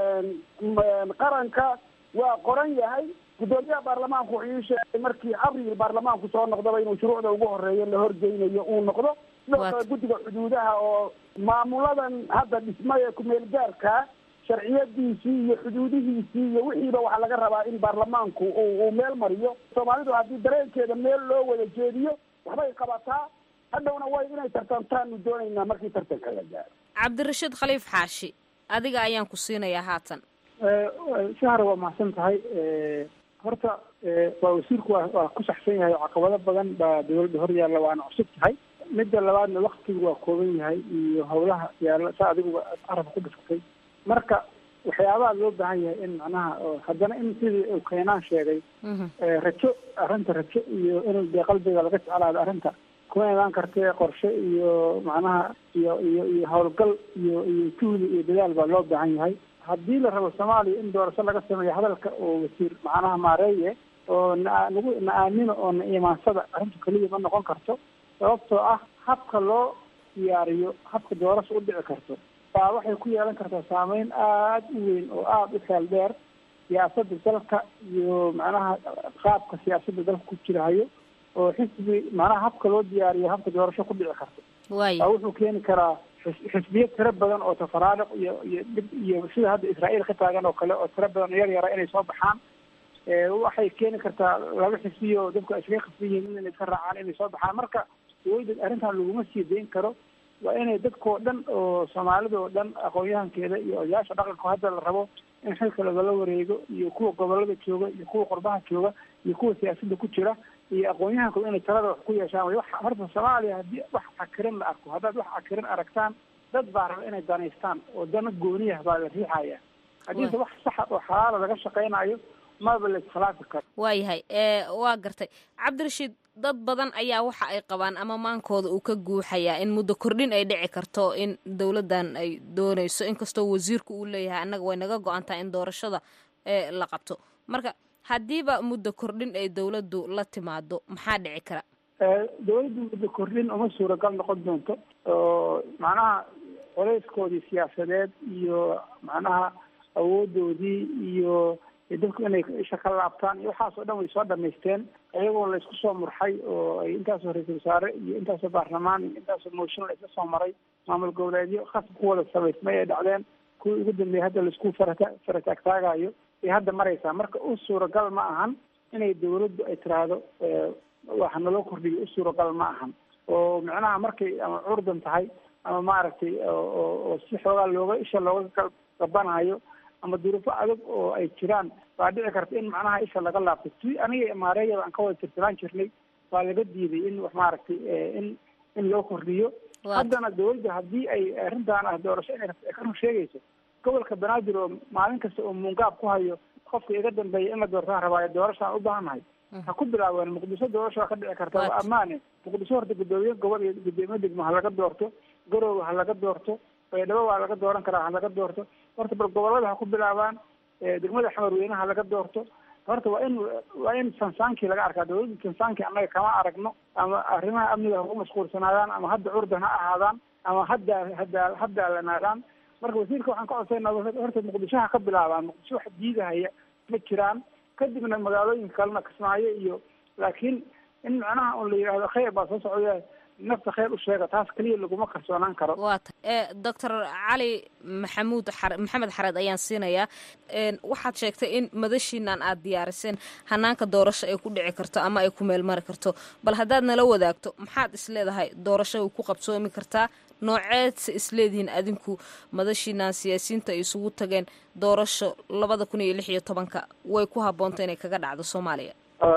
qaranka waa qoran yahay guddoomiyaha baarlamaanku wuxuu ii sheegay markii abril baarlamaanku soo noqdaba inuu shuruucda ugu horeeya la horgeynayo uu noqdo sidoo kale guddiga xuduudaha oo maamuladan hadda dhismay ee kumeel gaarka sharciyadiisii iyo xuduudihiisii iyo wixiiba waxaa laga rabaa in baarlamaanku uu meel mariyo soomaalidu haddii dareenkeeda meel loo wada jeediyo waxbay qabataa hadhowna way inay tartantaanu doonaynaa markii tartanka la gaaro cabdirashiid khaliif xaashi adiga ayaan ku siinayaa haatan shahar waa mahadsan tahay horta waa wasiirku waa waa ku saxsan yahay oo caqabado badan baa dawladda hor yaalla waana cusub tahay midda labaadna waktigu waa kooban yahay iyo howlaha yaalla saa adiguba carabka ku dhiftay marka waxyaabaha loo baahan yahay in macnaha haddana in sidii keenaan sheegay rajo arrinta rajo iyo in dee qalbiga laga jeclaado arrinta kuma imaan kartee qorshe iyo macnaha iyo iyo iyo howlgal iyo iyo juhdi iyo dadaal baa loo baahan yahay haddii la rabo soomaaliya in doorasho laga sameeyo hadalka oo wasiir macnaha maareeye oo na nagu na aamino oo na imaansada arrinta keliya ma noqon karto sababtoo ah habka loo diyaariyo habka doorasho u dhici karto baa waxay ku yeelan kartaa saameyn aada u weyn oo aada u xeel dheer siyaasadda dalka iyo macnaha qaabka siyaasadda dalka ku jirahayo oo xisbi macnaha habka loo diyaariyo habka doorasho ku dhici karto baa wuxuu keeni karaa xisbiyo tiro badan oo tafaraariq iyo iyo dhib iyo sida hadda israa'iil ka taagan oo kale oo tiro badan oo yar yara inay soo baxaan waxay keeni kartaa laba xisbiyo oo dadku ay iskaga khasban yihiin inay iska raacaan inay soo baxaan marka dawladda arrintan laguma sii dayn karo waa inay dadkao dhan oo soomaalida oo dhan aqoon-yahankeeda iyo odayaasha dhaqanka hadda la rabo in xilka lagala wareego iyo kuwa gobolada jooga iyo kuwa qurbaha jooga iyo kuwa siyaasadda ku jira iyo aqoon-yahanku inay talada wax ku yeeshaan way horta soomaaliya haddii wax cakirin la arko haddaad wax cakirin aragtaan dad baa raba inay danaystaan oo dana gooniyah baa la riixaya haddiise wax saxa oo xalaala laga shaqaynayo maba la iskhilaafi karo waayahay waa gartay cabdirashiid dad badan ayaa waxa ay qabaan ama maankooda uu ka guuxayaa in muddo kordhin ay dhici karto in dowladdan ay doonayso inkastoo wasiirku uu leeyahay annaga way naga go-antaha in doorashada la qabto marka haddiiba muddo kordhin ay dowladdu la timaado maxaa dhici kara dawladdu muddo kordhin uma suuragal noqon doonto oo macnaha coleyskoodii siyaasadeed iyo macnaha awoodoodii iyo dadku inay isha ka laabtaan iyo waxaas oo dhan way soo dhamaysteen iyagoo la isku soo murxay oo ay intaasoo ra-iisul wasaare iyo intaasoo baarlamaan iyo intaasoo mooshin la isla soo maray maamul goboleedyo khasab ku wada samaysmay ay dhacdeen kuwii ugu dambeeyay hadda laisku farata farataagtaagayo ay hadda maraysaa marka u suuragal ma ahan inay dawladdu ay tiraahdo waxa naloo kordhiyo u suuragal ma ahan oo micnaha markay ama curdan tahay ama maaragtay oo si xoogaa looga isha looga gabanayo ama duruufo adag oo ay jiraan baa dhici karta in macnaha isha laga laabto si aniga maareeya aan ka wada tirtiraan jirnay baa laga diiday in wax maaragtay in in loo kordhiyo haddana dawladda haddii ay arrintaan ah doorasho inay ka run sheegayso gobolka banaadir oo maalin kasta oo muungaab ku hayo qofka iga dambeeya in la doortaan rabaayo doorashaan u baahannahay ha ku bilaabeen muqdisho doorasho waa ka dhici karta waa ammaane muqdisho horta guddoomiye gobol iyo guddoomiye degmo ha laga doorto garoowe ha laga doorto baydhabo waa laga dooran karaa ha laga doorto horta bal gobolada ha ku bilaabaan degmada xamarweyne ha laga doorto horta waa in waa in sansaankii laga arkaa dawladda sansaankii annaga kama aragno ama arrimaha amniga ha ku mashquulsanaadaan ama hadda curdan ha ahaadaan ama hadda hadda haddaalanaadaan marka wasiirka waxaan ka codsaynaa horta muqdishoha ka bilaabaan muqdisho wax diidahaya ma jiraan kadibna magaalooyinka kalena kismaayo iyo laakiin in macnaha un la yidhaahdo khayr baa soo socda nafta khayr u sheega taas keliya laguma kalsoonaan karo waa ta e doctor cali maxamuud xar maxamed xareed ayaan siinayaa waxaad sheegtay in madashiinan aad diyaariseen hanaanka doorasho ay ku dhici karto ama ay ku meelmari karto bal haddaad nala wadaagto maxaad isleedahay doorasho ay ku qabsoomi kartaa nooceedse isleedihiin adinku madashiinan siyaasiyiinta ay isugu tageen doorasho labada kun iyo lix iyo tobanka way ku habboonta inay kaga dhacdo soomaaliya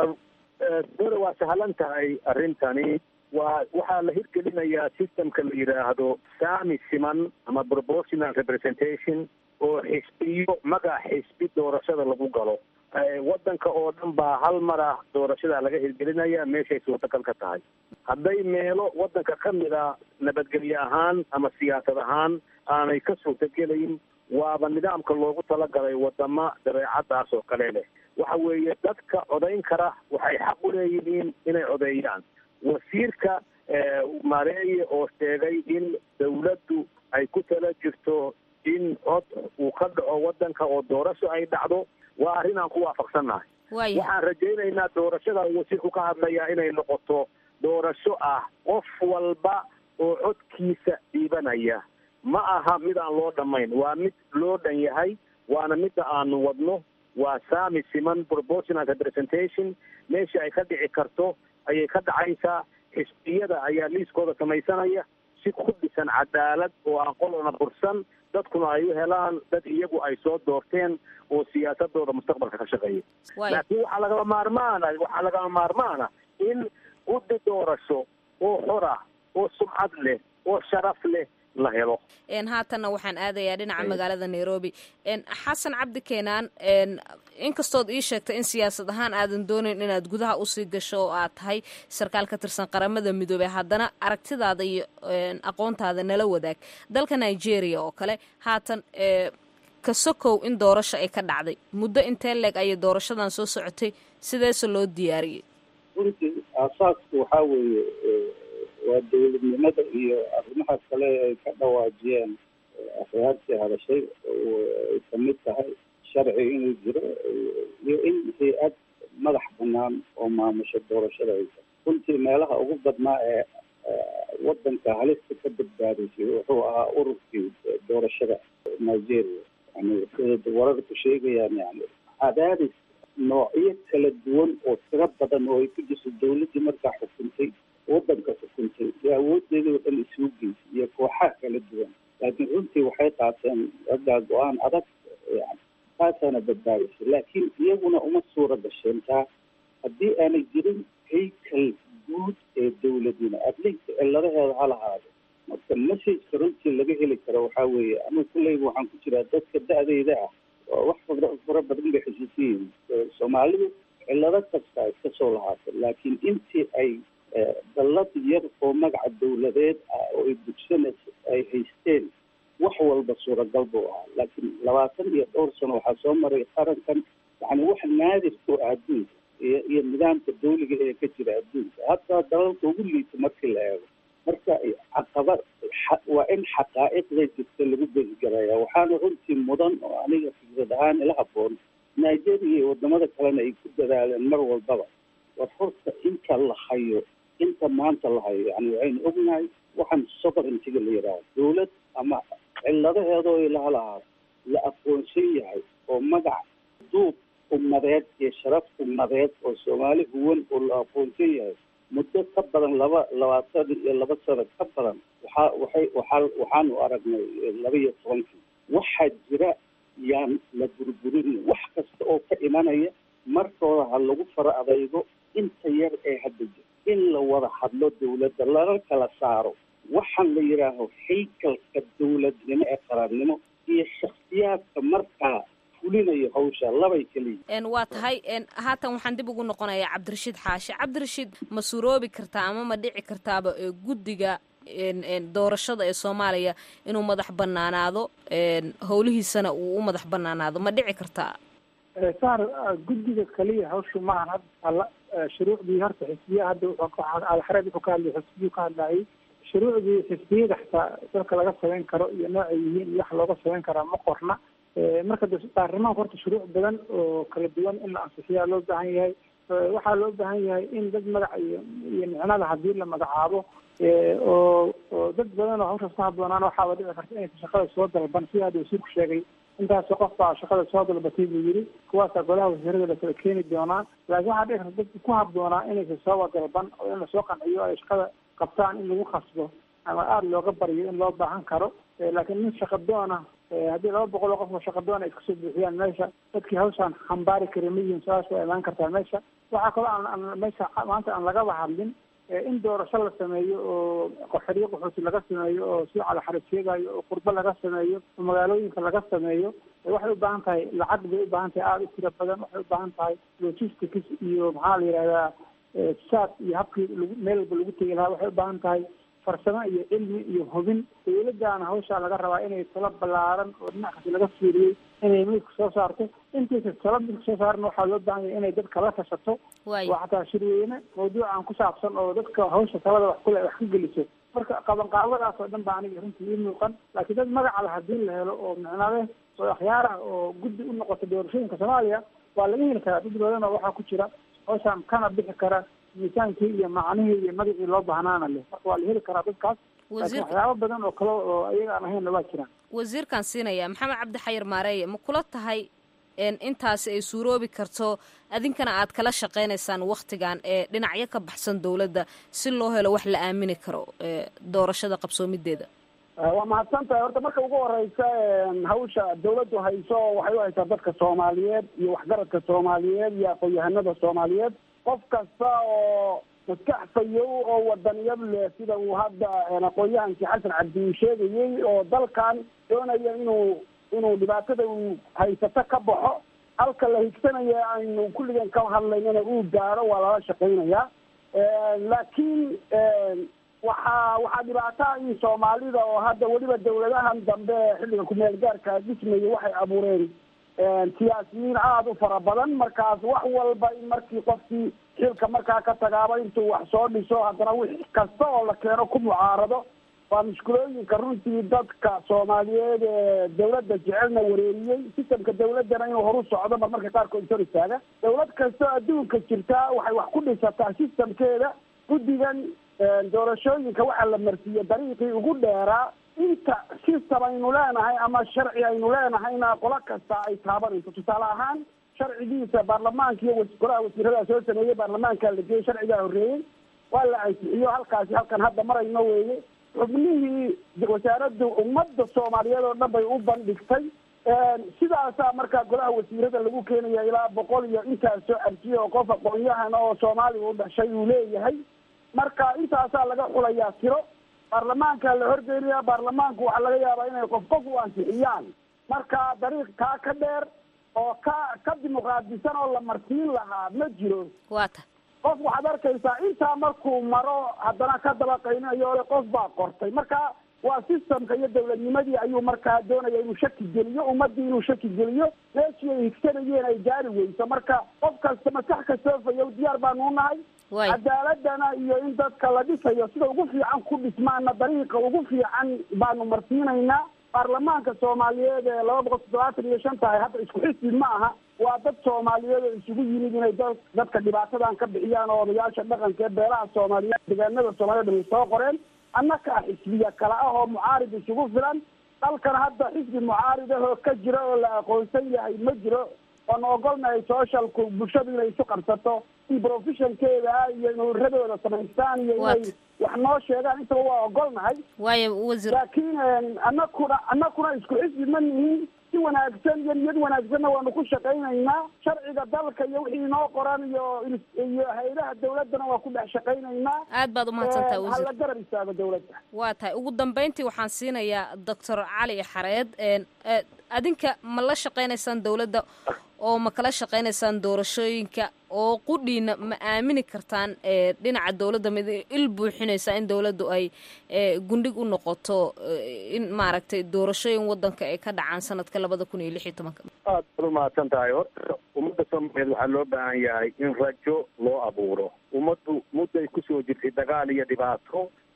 dore waa sahlan tahay arrintani waa waxaa la hirgelinayaa systemka la yidhaahdo sami siman ama proportional representation oo xisbiyo magac xisbi doorashada lagu galo waddanka oo dhan baa hal mar ah doorashada laga hirgelinaya meeshay suurtagal ka tahay hadday meelo waddanka ka mid a nabadgelye ahaan ama siyaasad ahaan aanay ka suurtagelayn waaba nidaamka loogu talagalay wadama dabeecadaas oo kale leh waxa weeye dadka codayn kara waxay xaq u leeyihiin inay codeeyaan wasiirka mareeye oo sheegay in dawladdu ay ku tala jirto in cod uu ka dhaco waddanka oo doorasho ay dhacdo waa arrin aan ku waafaqsannahay waxaan rajaynaynaa doorashada wasiirku ka hadlayaa inay noqoto doorasho ah qof walba oo codkiisa dhiibanaya ma aha mid aan loo dhammayn waa mid loo dhan yahay waana midda aanu wadno waa sami siman proportional representation meesha ay ka dhici karto ayay ka dhacaysaa xisbiyada ayaa liiskooda samaysanaya si ku dhisan cadaalad oo aan qolona bursan dadkuna ay u helaan dad iyagu ay soo doorteen oo siyaasadooda mustaqbalka ka shaqeeya laakiin waxaa lagama maarmaana waxaa lagama maarmaana in guddi doorasho oo xor ah oo sumcad leh oo sharaf leh la helo haatanna waxaan aadayaa dhinaca magaalada nairobi xasan cabdi keenaan inkastood ii sheegtay in siyaasad ahaan aadan doonayn inaad gudaha usii gasho oo aad tahay sarkaal ka tirsan qaramada midoobey haddana aragtidaada iyo aqoontaada nala wadaag dalka nigeria oo kale haatan ka sokow in doorasho ay ka dhacday muddo intee leeg ayay doorashadan soo socotay sideese loo diyaariyey runtii aasaasku waxaa weeye waa dawladnimada iyo arrimaha kale ay ka dhawaajiyeen afyaartii hadashay ay kamid tahay sharci inuu jiro iyo in hay-ad madax banaan oo maamusha doorashada ay tahay runtii meelaha ugu badnaa ee wadanka halista ka badbaadisay wuxuu ahaa ururkii doorashada nigeria yani sida wararku sheegayaan yani cadaadis noocyo kala duwan oo tiro badan oo ay ku jirto dawladdii markaa xukuntay wadanka xukuntay iyo awoodeedii oo dhan isugu geysay iyo kooxaha kala duwan laakiin runtii waxay qaateen raggaa go-aan adag yani taasaana badbaadisay laakiin iyaguna uma suura gasheen taa haddii aanay jirin haykal guud ee dawladnima adlinka ciladaheeda ha lahaado marka messageka runtii laga heli karo waxaa weeye anigu kulleyba waxaan ku jiraa dadka da-deyda ah oo wax fara fara badan bay xusuusan yihiin soomaalidu cilado kasta ay kasoo lahaatay laakiin intii ay dallad yar oo magaca dawladeed ah oo ay dugsanaysa ay haysteen wax walba suuragal buu ahaa laakiin labaatan iyo dhowr sano waxaa soo maray qarankan yani wax naadir ku ah adduunka iyo iyo nidaamka dawliga ee ka jira adduunka hataa dalalka ugu liita markii la eego marka caqabad waa in xaqaa'iqda jirta lagu besigaraya waxaana runtii mudan oo aniga fikrad ahaan ila haboon nigeria iyo wadamada kalena ay ku dadaaleen mar walbaba war horta inta la hayo inta maanta la hayo yani waxaynu ognahay waxaan sovereigntiga la yidhaaho dawlad ama ciladaheedoo ilaha lahaa la aqoonsan yahay oo magac duub ummadeed iyo sharaf ummadeed oo soomaali huwan oo la aqoonsan yahay muddo ka badan laba labaatan iyo laba sano ka badan waxaa waxay waxaa waxaanu aragnay laba iyo tobankii waxaa jira yaan la burburin wax kasta oo ka imanaya markooda ha lagu fara adaygo inta yar ee hadda jira in la wada hadlo dawladda lala kala saaro waxaan la yidhaaho haykalka dawladnimo ee qarannimo iyo shaksiyaadka markaa fulinayo hawsha labay keliya waa tahay haatan waxaan dib ugu noqonayaa cabdirashiid xaashi cabdirashiid ma suroobi kartaa ama ma dhici kartaaba guddiga doorashada ee soomaaliya inuu madax banaanaado howlihiisana uu u madax banaanaado ma dhici kartaa saar guddiga kaliya hawshu maahan hadda shuruucdii horta xisbiya hadda alxareed wuxuu ka hadlay xisbiyuu ka hadlayay shuruucdii xisbiyada xitaa dalka laga samayn karo iyo noocay yihiin iyo wax looga samayn karaa ma qorna marka de baarlamaanka horta shuruuc badan oo kala duwan in la ansixiyaa loo baahan yahay waxaa loo baahan yahay in dad magac iyo iyo micnada haddii la magacaabo oo oo dad badan oo hawshaas ku habboonaan waxaaba dhici karta inaysa shaqada soo dalban sida hadda wasiirku sheegay intaasoo qof baa shaqada soo dalbatay buu yidhi kuwaasaa golaha wasiirada la kala keeni doonaa laakiin waxaa dhici karta dadka ku habboonaa inaysa sooba dalban oo in lasoo qanciyo ay shaqada qabtaan in lagu khasbo ama aada looga baryo in loo baahan karo laakiin nin shaqadoona haddii laba boqol oo qof oo shaqadoona ay iskasoo buuxiyaan meesha dadkii hawshaan xambaari kari ma yihiin saas waa imaan kartaa meesha waxaa kaloo aan aan meesha maanta aan lagaba hadlin in doorasho la sameeyo oo qoxoryo qaxooti laga sameeyo oo si calaxaris sheegayo oo qurbo laga sameeyo oo magaalooyinka laga sameeyo waxay u baahan tahay lacag bay u baahan tahay aada u tiro badan waxay u baahan tahay logistics iyo maxaa la yidhahdaa saad iyo habkii lagu meel walba lagu tegi lahaa waxay u baahan tahay farsamo iyo cilmi iyo hubin dawladdaana hawshaa laga rabaa inay talo ballaaran oo dhinac kasta laga fiiriyey inay midka soo saarto intaysa talo midka soo saaran waxaa loo baahan yahay inay dadka la tashato oo xataa shirweyne mawduucan ku saabsan oo dadka hawsha talada wax kule wax ka geliso marka qabanqaabadaas oo dhan baa aniga runtii ii muuqan laakiin dad magaca la haddii la helo oo micnade oo akhyaara oo guddi u noqota doorashooyinka soomaaliya waa laga heli karaa dad badan oo waxaa ku jira hawshaan kana bixi kara miisaankii iyo macnihii iyo magacii loo baahnaana leh marka waa la heli karaa dadkaas laakiin waxyaabo badan oo kale oo ayaga aan ahaynna waa jiraan wasiirkaan siinaya maxamed cabdi xayir maareeye ma kula tahay intaasi ay suuroobi karto adinkana aad kala shaqaynaysaan waktigan ee dhinacyo ka baxsan dowladda si loo helo wax la aamini karo doorashada qabsoomideeda waa mahadsan tahay horta marka ugu horeysa hawsha dawladdu hayso waxay u haysaa dadka soomaaliyeed iyo waxgaradka soomaaliyeed iyo aqoon-yahanada soomaaliyeed qof kasta oo maskax fayow oo wadaniyad leh sida uu hadda aqoon-yahankii xasan cabdi uu sheegayey oo dalkan doonaya inuu inuu dhibaatada uu haysato ka baxo halka la higsanaya aynu kulligan ka hadlaynana uu gaaro waa lala shaqaynayaa laakiin waxaa waxaa dhibaataa in soomaalida oo hadda weliba dawladahan dambe xilliga kumeel gaarka dhismaya waxay abuureen siyaasiyiin aada u fara badan markaas wax walba in markii qofkii xilka markaa ka tagaaba intuu wax soo dhiso haddana wix kasta oo la keeno ku mucaarado waa mushkulooyinka runtii dadka soomaaliyeed ee dawladda jecelna wareeriyey sistamka dawladdana inuu horu socdo mar marka qaarkood sor istaaga dawlad kastoo adduunka jirtaa waxay wax ku dhisataa sistamkeeda guddigan doorashooyinka waxaa la marsiiyey dariiqii ugu dheeraa inta sistam aynu leenahay ama sharci aynu leenahayna qolo kasta ay taabanayso tusaale ahaan sharcigiisa baarlamaanka iyo golaha wasiirada soo sameeyey baarlamaankaa la geeyey sharcigaa horreeyey waa la ansixiyo halkaasi halkan hadda marayno weeye xubnihii wasaaraddu ummadda soomaaliyeed oo dhan bay u bandhigtay sidaasaa markaa golaha wasiirada lagu keenaya ilaa boqol iyo intaas soo arjiye oo qof aqoon-yahan oo soomaaliga u dhashay uu leeyahay marka intaasaa laga xulayaa tiro baarlamaanka la horgeynaya baarlamaanku waxaa laga yaabaa inay qof qof u ansixiyaan marka dariiq kaa ka dheer oo ka ka dimuqraadisan oo la marsiin lahaa ma jiro waata qof waxaad arkaysaa intaa markuu maro haddana ka dabaqaynayo ole qof baa qortay marka waa systemka iyo dawladnimadii ayuu markaa doonaya inuu shaki geliyo ummadii inuu shaki geliyo meeshii ay higsanayeen ay gaari weyso marka qof kasta maskax kastoo fayow diyaar baanu unahay cadaaladana iyo in dadka la dhisayo sida ugu fiican ku dhismaana dariiqa ugu fiican baanu marsiinaynaa baarlamaanka soomaaliyeed ee laba boqol toddobaatan iyo shan tahay hadda isku xisbi ma aha waa dad soomaaliyeed oo isugu yimid inay da dadka dhibaatadan ka bixiyaan oo odayaasha dhaqanka ee beelaha soomaaliyeed deegaanada soomaaliyed ay soo qoreen annakaa xisbiya kale ah oo mucaarid isugu filan dalkan hadda xisbi mucaarid ah oo ka jira oo la aqoonsan yahay ma jiro oon ogolnahay socialku bulshadu inay isu qabsato in professionkeeda ah iyo in uradooda samaystaan iyo inay wax noo sheegaan intaba waa ogolnahay waayo wasiir laakiin anakuna anakuna isku xisbi ma nihin si wanaagsan iyo niyad wanaagsanna waanu ku shaqaynaynaa sharciga dalka iyo wixii inoo qoran iyo iyo hay-adaha dawladdana waa ku dhex shaqaynaynaa aad baad umahadsantaha wasiir hala garab istaago dawladda waa tahay ugu dambeyntii waxaan siinayaa doctor cali xareed adinka ma la shaqaynaysaan dawladda oo ma kala shaqaynaysaan doorashooyinka oo qudhiina ma aamini kartaan dhinaca dawladda mid il buuxinaysa in dawladdu ay gundhig u noqoto in maaragtay doorashooyin wadanka ay ka dhacaan sanadka labada kun iyo lix iyo tobanka aad baad umahadsan tahay horta ummadda soomaaliyeed waxaa loo baahan yahay in rajo loo abuuro ummaddu mudday kusoo jirtay dagaal iyo dhibaato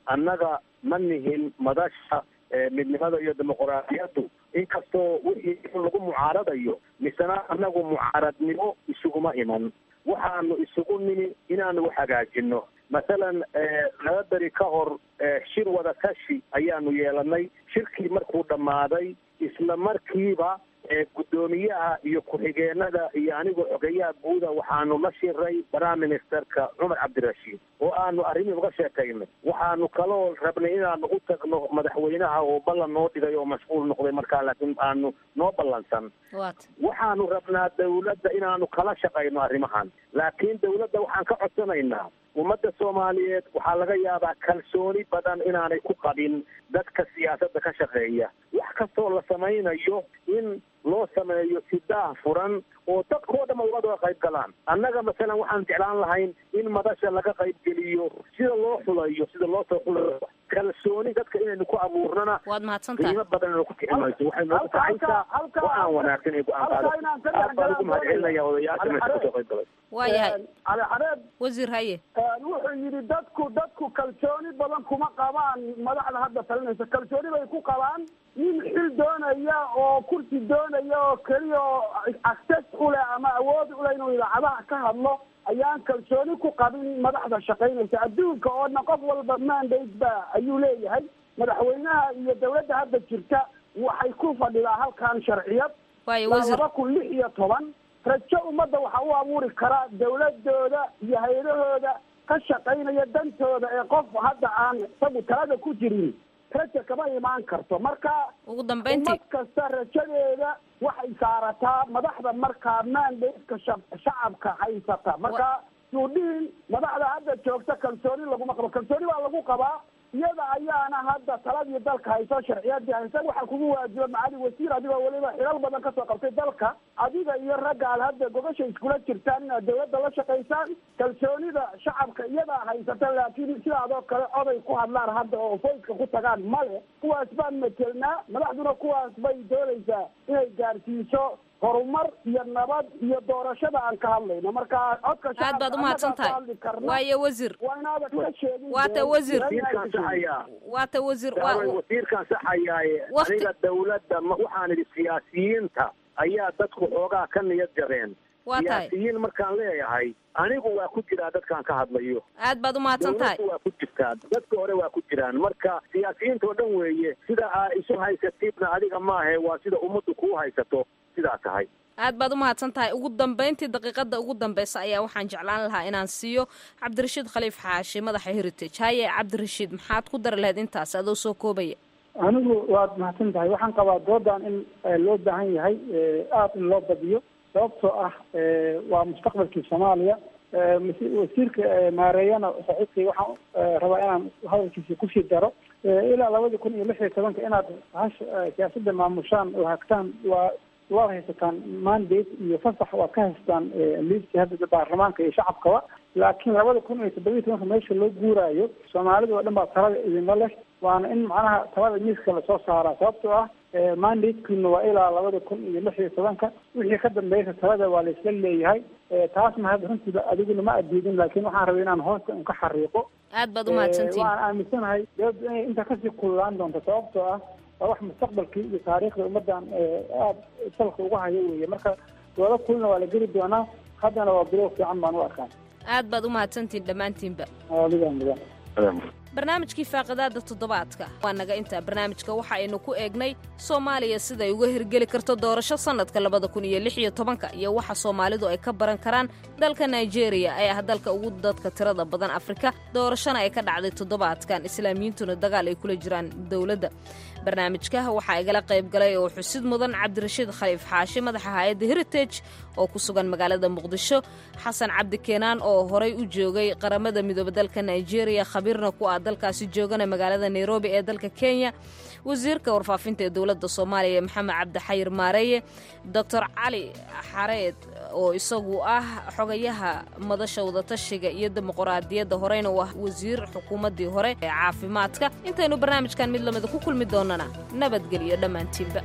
annaga ma nihin madasha midnimada iyo dimuquraadiyaddu inkastoo wixii in lagu mucaaradayo misena annagu mucaaradnimo isuguma iman waxaanu isugu nimi inaanu hagaajino masalan laba beri ka hor shir wada tashi ayaanu yeelanay shirkii markuu dhammaaday isla markiiba guddoomiyaha iyo ku-xigeenada iyo anigoo xogeyaha guuda waxaanu la shiray prime ministerka cumar cabdirashiid oo aanu arrimii uga sheekaynay waxaanu kaloo rabnay inaanu u tagno madaxweynaha oo ballan noo dhigay oo mashquul noqday markaa laakiin aanu noo ballansan waxaanu rabnaa dawladda inaanu kala shaqayno arrimahan laakiin dawladda waxaan ka codsanaynaa ummadda soomaaliyeed waxaa laga yaabaa kalsooni badan inaanay ku qabin dadka siyaasadda ka shaqeeya wax kastoo la samaynayo in loo sameeyo si daah furan oo dadkoo dhan uga wada qayb galaan annaga masalan waxaan jeclaan lahayn in madasha laga qayb geliyo sida loo xulayo sida loo soo xulayo kalsooni dadka inaynu ku abuurnana waad mahadsantahay qiimo badan inaynu ku kiximayso waxay noogu kacaysaa go-aan wanaagsan ee go-aan qaado aad baan ugu mahadcelinaya odayaasha meesha kasoo qayb galay waayahay cali xareed wasiir haye wuxuu yidhi dadku dadku kalsooni badan kuma qabaan madaxda hadda talinaysa kalsooni bay ku qabaan nin xil doonaya oo kursi doonaya oo keliya oo access u leh ama awood u leh inuu idaacadaha ka hadlo ayaan kalsooni ku qabin madaxda shaqaynaysa adduunka oo dhan qof walba mandate ba ayuu leeyahay madaxweynaha iyo dawladda hadda jirta waxay ku fadhidaa halkan sharciyad laba kun lix iyo toban rajo ummadda waxa u abuuri karaa dawladooda iyo hay-adahooda ka shaqaynaya dantooda ee qof hadda aan isagu talada ku jirin raja kama imaan karto marka ugu dambeyntii ummad kasta rajadeeda waxay saarataa madaxda markaa mandateka shacabka haysata marka suudhiin madaxda hadda joogta kalsooni laguma qabo kalsooni baa lagu qabaa iyada ayaana hadda taladii dalka hayso sharciyadii haysa waxaa kugu waajiba macali wasiir adigoo weliba xilal badan kasoo qabtay dalka adiga iyo ragga aad hadda gogasha iskula jirtaan inaad dawladda la shaqaysaan kalsoonida shacabka iyadaa haysata laakiin sidaadoo kale oday ku hadlaan hadda oo foyska ku tagaan male kuwaas baan matelnaa madaxduna kuwaas bay doonaysaa inay gaarsiiso horumar iyo nabad iyo doorashada aan ka hadlayno marka codka aad baad umahadsan tahay waayo wasiir waa inaadan ka sheegin waata wasiir wasiirkaan saxayaa waata wasiir wasiirkaan saxayaaye aniga dawladda waxaan idhi siyaasiyiinta ayaa dadku xoogaa ka niyad jabeen waa tahay siyaasiyiin markaan leeyahay anigu waa ku jiraa dadkaan ka hadlayo aad baad umahadsan tahay waa ku jirtaa dadka hore waa ku jiraan marka siyaasiyiinta oo dhan weeye sida aa isu haysatidna adiga maahe waa sida ummaddu kuu haysato sidaa tahay aad baad umahadsan tahay ugu dambeyntii daqiiqada ugu dambeysa ayaa waxaan jeclaan lahaa inaan siiyo cabdirashiid khaliif xaashi madaxa heritage haye cabdirashiid maxaad ku dari lahayd intaas adoo soo koobaya anigu waad mahadsan tahay waxaan qabaa doodan in loo baahan yahay aada in loo badiyo sababtoo ah waa mustaqbalkii soomaaliya wasiirka maareeyana saaxiibkay waxaan rabaa inaan hadalkiisa kusii daro ilaa labadii kun iyo lix iyo tobanka inaad hash siyaasadda maamushaan oo hagtaan waa waad haysataan mandate iyo fasax waad ka haystaan liiskii hadda baarlamaanka iyo shacabkaba laakiin labada kun iyo toddobiyi tobanka meesha loo guuraayo soomaalida oo dhan baa talada idinla leh waana in macnaha talada miiska lasoo saaraa sababtoo ah mandatekiina waa ilaa labada kun iyo lix iyo tobanka wixii ka dambeeysa talada waa laisla leeyahay taasna hadda runtiiba adiguna ma adiidin laakiin waxaan rabay inaan hoosta un ka xariiqo aad baad umahadsantihin waan aaminsanahay dawladda inay intaa kasii kululaan doonto sababtoo ah waa wax mustaqbalkii iyo taariikhda ummaddan aada salka uga hayo weeye marka doodo kulina waa la geli doonaa haddana waa bilow fiican baan u arkaan aad baad umahadsantihin dhammaantiinba adiga mudan barnaamijkii faaqidaada toddobaadka waa naga intaa barnaamijka waxa aynu ku eegnay soomaaliya siday uga hirgeli karto doorasho sannadka labada kun iyo lix iyo tobanka iyo waxa soomaalidu ay ka baran karaan dalka nigeria ee ah dalka ugu dadka tirada badan afrika doorashona ay ka dhacday toddobaadkan islaamiyiintuna dagaal ay kula jiraan dowladda barnaamijka waxaa igala qayb galay oo xusid mudan cabdirashiid khaliif xaashi madaxa hay-adda heritage oo ku sugan magaalada muqdisho xasan cabdi keenaan oo horay u joogay qaramada midoobe dalka nigeria khabiirna ku ah dalkaasi joogana magaalada nairobi ee dalka kenya wasiirka warfaafinta ee dowladda soomaaliya maxamed cabdixayir maareeye doctor cali xareed oo isagu ah xogayaha madasha wadatashiga iyo dimuquraadiyadda horeyna u ah wasiir xukuumaddii hore ee caafimaadka intaynu barnaamijkan mid lamida ku kulmi doonana nabadgelyo dhammaantiinba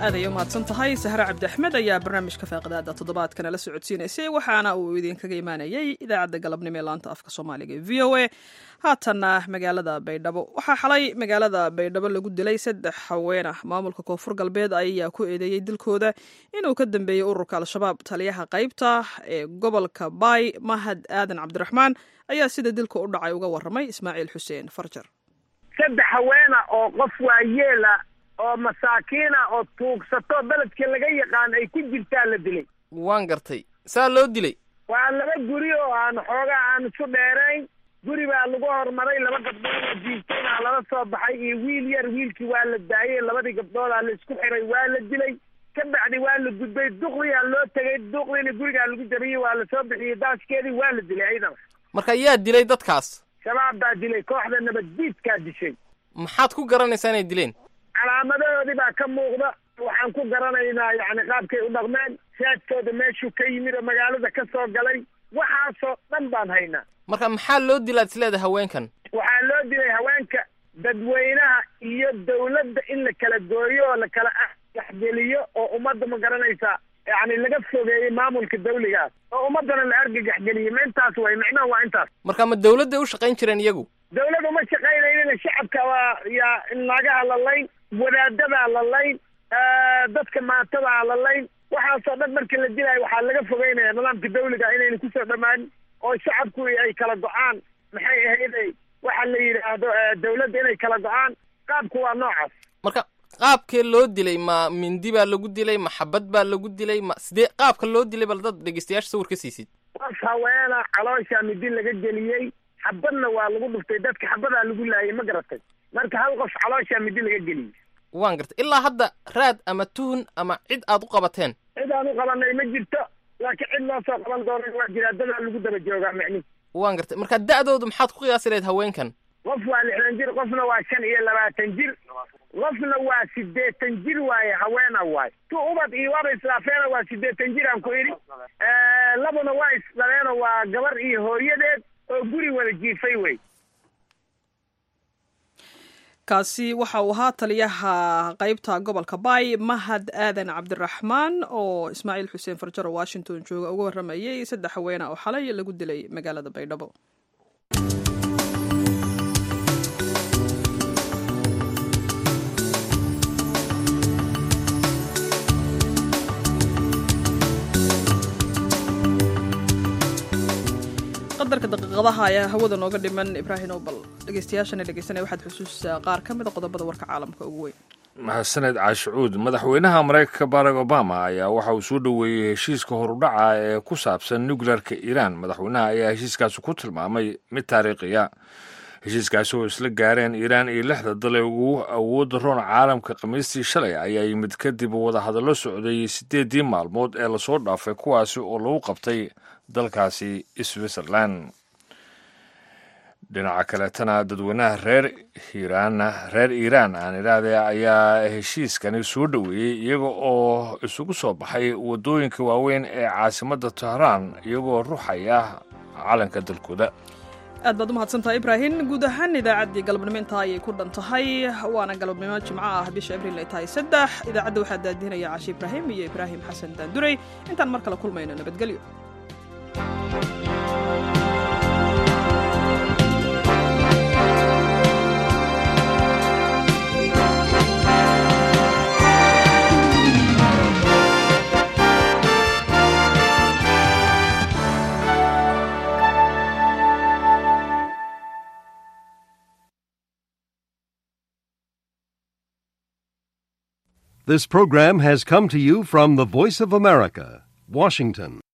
aad ayay umahadsan tahay sahre cabdi axmed ayaa barnaamijka faaqidaada toddobaadkana la socodsiinaysay waxaana uu idinkaga imaanayay idaacadda galabnimo ee laanta afka soomaaliga ee v o a haatanna magaalada baydhabo waxaa xalay magaalada baydhabo lagu dilay saddex haween ah maamulka koonfur galbeed ayaa ku eedeeyey dilkooda inuu ka dambeeyey ururka al-shabaab taliyaha qaybta ee gobolka baay mahad aadan cabdiraxmaan ayaa sida dilka u dhacay uga waramay ismaaciil xuseen farjar saddex haweena oo qof waayeela oo masaakiina oo tuugsato beledka laga yaqaan ay ku jirtaa la dilay waan gartay saa loo dilay waa laba guri oo aan xoogaa aan isu dheerayn guri baa lagu hormaray laba gabdhood oo jiiftaynaa lala soo baxay iyo wiil yar wiilkii waa la daayey labadii gabdhoodaa la isku xiray waa la dilay ka bacdi waa la gudbay duqdiyaa loo tegay duqdiina gurigaa lagu jabiyey waa la soo bixiyey daaskeedii waa la dilay ciidana marka yaa dilay dadkaas shabaab baa dilay kooxda nabaddiidkaa dishay maxaad ku garanaysaa inay dileen calaamadahoodii baa ka muuqda waxaan ku garanaynaa yacni qaabkay u dhaqmeen saadkooda meeshuu ka yimid oo magaalada ka soo galay waxaasoo dhan baan haynaa marka maxaa loo dilaad isleedahay haweenkan waxaa loo dilay haweenka dadweynaha iyo dawladda in la kala gooyo oo la kala argagaxgeliyo oo ummadda ma garanaysaa yacni laga fogeeyey maamulka dawligaas oo ummaddana la argagaxgeliyey ma intaas way micnaha waa intaas marka ma dawladday u shaqayn jireen iyagu dawladdu ma shaqaynaynin shacabka waa yaa naagaha la layn wadaadadaa la layn dadka maatadaa la layn waxaasoo dhan markii la dilaayo waxaa laga fogeynaya nidaamka dawliga inayna kusoo dhamaanin oo shacabku ay kala go-aan maxay ahayday waxa la yidhaahdo dawladda inay kala go-aan qaabku waa noocaas marka qaabkee loo dilay ma mindi baa lagu dilay ma xabad baa lagu dilay ma sidee qaabka loo dilay bal dad dhegeystayaasha sawir ka siisid qof haweena calooshaa midi laga geliyey xabadna waa lagu dhuftay dadka xabadaa lagu laayay ma garatay marka hal qof calooshaa midi laga geliyey waan gartay ilaa hadda raad ama tuhun ama cid aad u qabateen cid aan u qabanay ma jirto laakiin cid loo soo qaban doona waa jiraa dadaa lagu daba joogaa micnihi waan gartay marka da'doodu maxaad ku qiyaasi lahayd haweenkan qof waa lixdan jir qofna waa shan iyo labaatan jir qofna waa siddeetan jir waaye haweena waay tu ubad iyo waaba islaafeena waa siddeetan jir aan ku idhi labuna waa isdhaleeno waa gabar iyo hooyadeed oo guri wada jiifay wey kaasi waxa uu ahaa taliyaha qaybta gobolka baay mahad aadan cabdiraxmaan oo ismaaciil xuseen farjaro washington jooga uga waramayay saddex haweena oo xalay lagu dilay magaalada baydhabo qadarka daqiiqadaha ayaa hawada nooga dhiman ibraahim obal dhegeystayaashana dhegeysanaya waxaad xusuusaa qaar ka mid a qodobada warka caalamka ugu weyn mahadsaned caashicuud madaxweynaha maraykanka barack obama ayaa waxa uu soo dhoweeyey heshiiska horudhaca ee ku saabsan nuclearka iiraan madaxweynaha ayaa heshiiskaasi ku tilmaamay mid taariikhiya heshiiskaasi oo isla gaareen iiraan iyo lixda dal ee ugu awoodda roon caalamka khamiistii shalay ayaa yimid kadib wadahadallo socday siddeeddii maalmood ee lasoo dhaafay kuwaasi oo lagu qabtay dalkaasi switzerland dhinaca kaleetana dadweynaha reer hiiraanna reer iiraan aan idhaahde ayaa heshiiskani soo dhoweeyey iyaga oo isugu soo baxay waddooyinka waaweyn ee caasimadda tehraan iyagoo ruxaya calanka dalkooda aad baad u mahadsantahay ibraahim guud ahaan idaacaddii galabnimo intaa ayay ku dhan tahay waana galabnimo jimco ah bisha abriil ay tahay saddex idaacadda waxaa daadinaya caashi ibraahim iyo ibraahim xasan daanduray intaan mar kale kulmayno nabadgelyo This program has come to you from the Voice of America, Washington.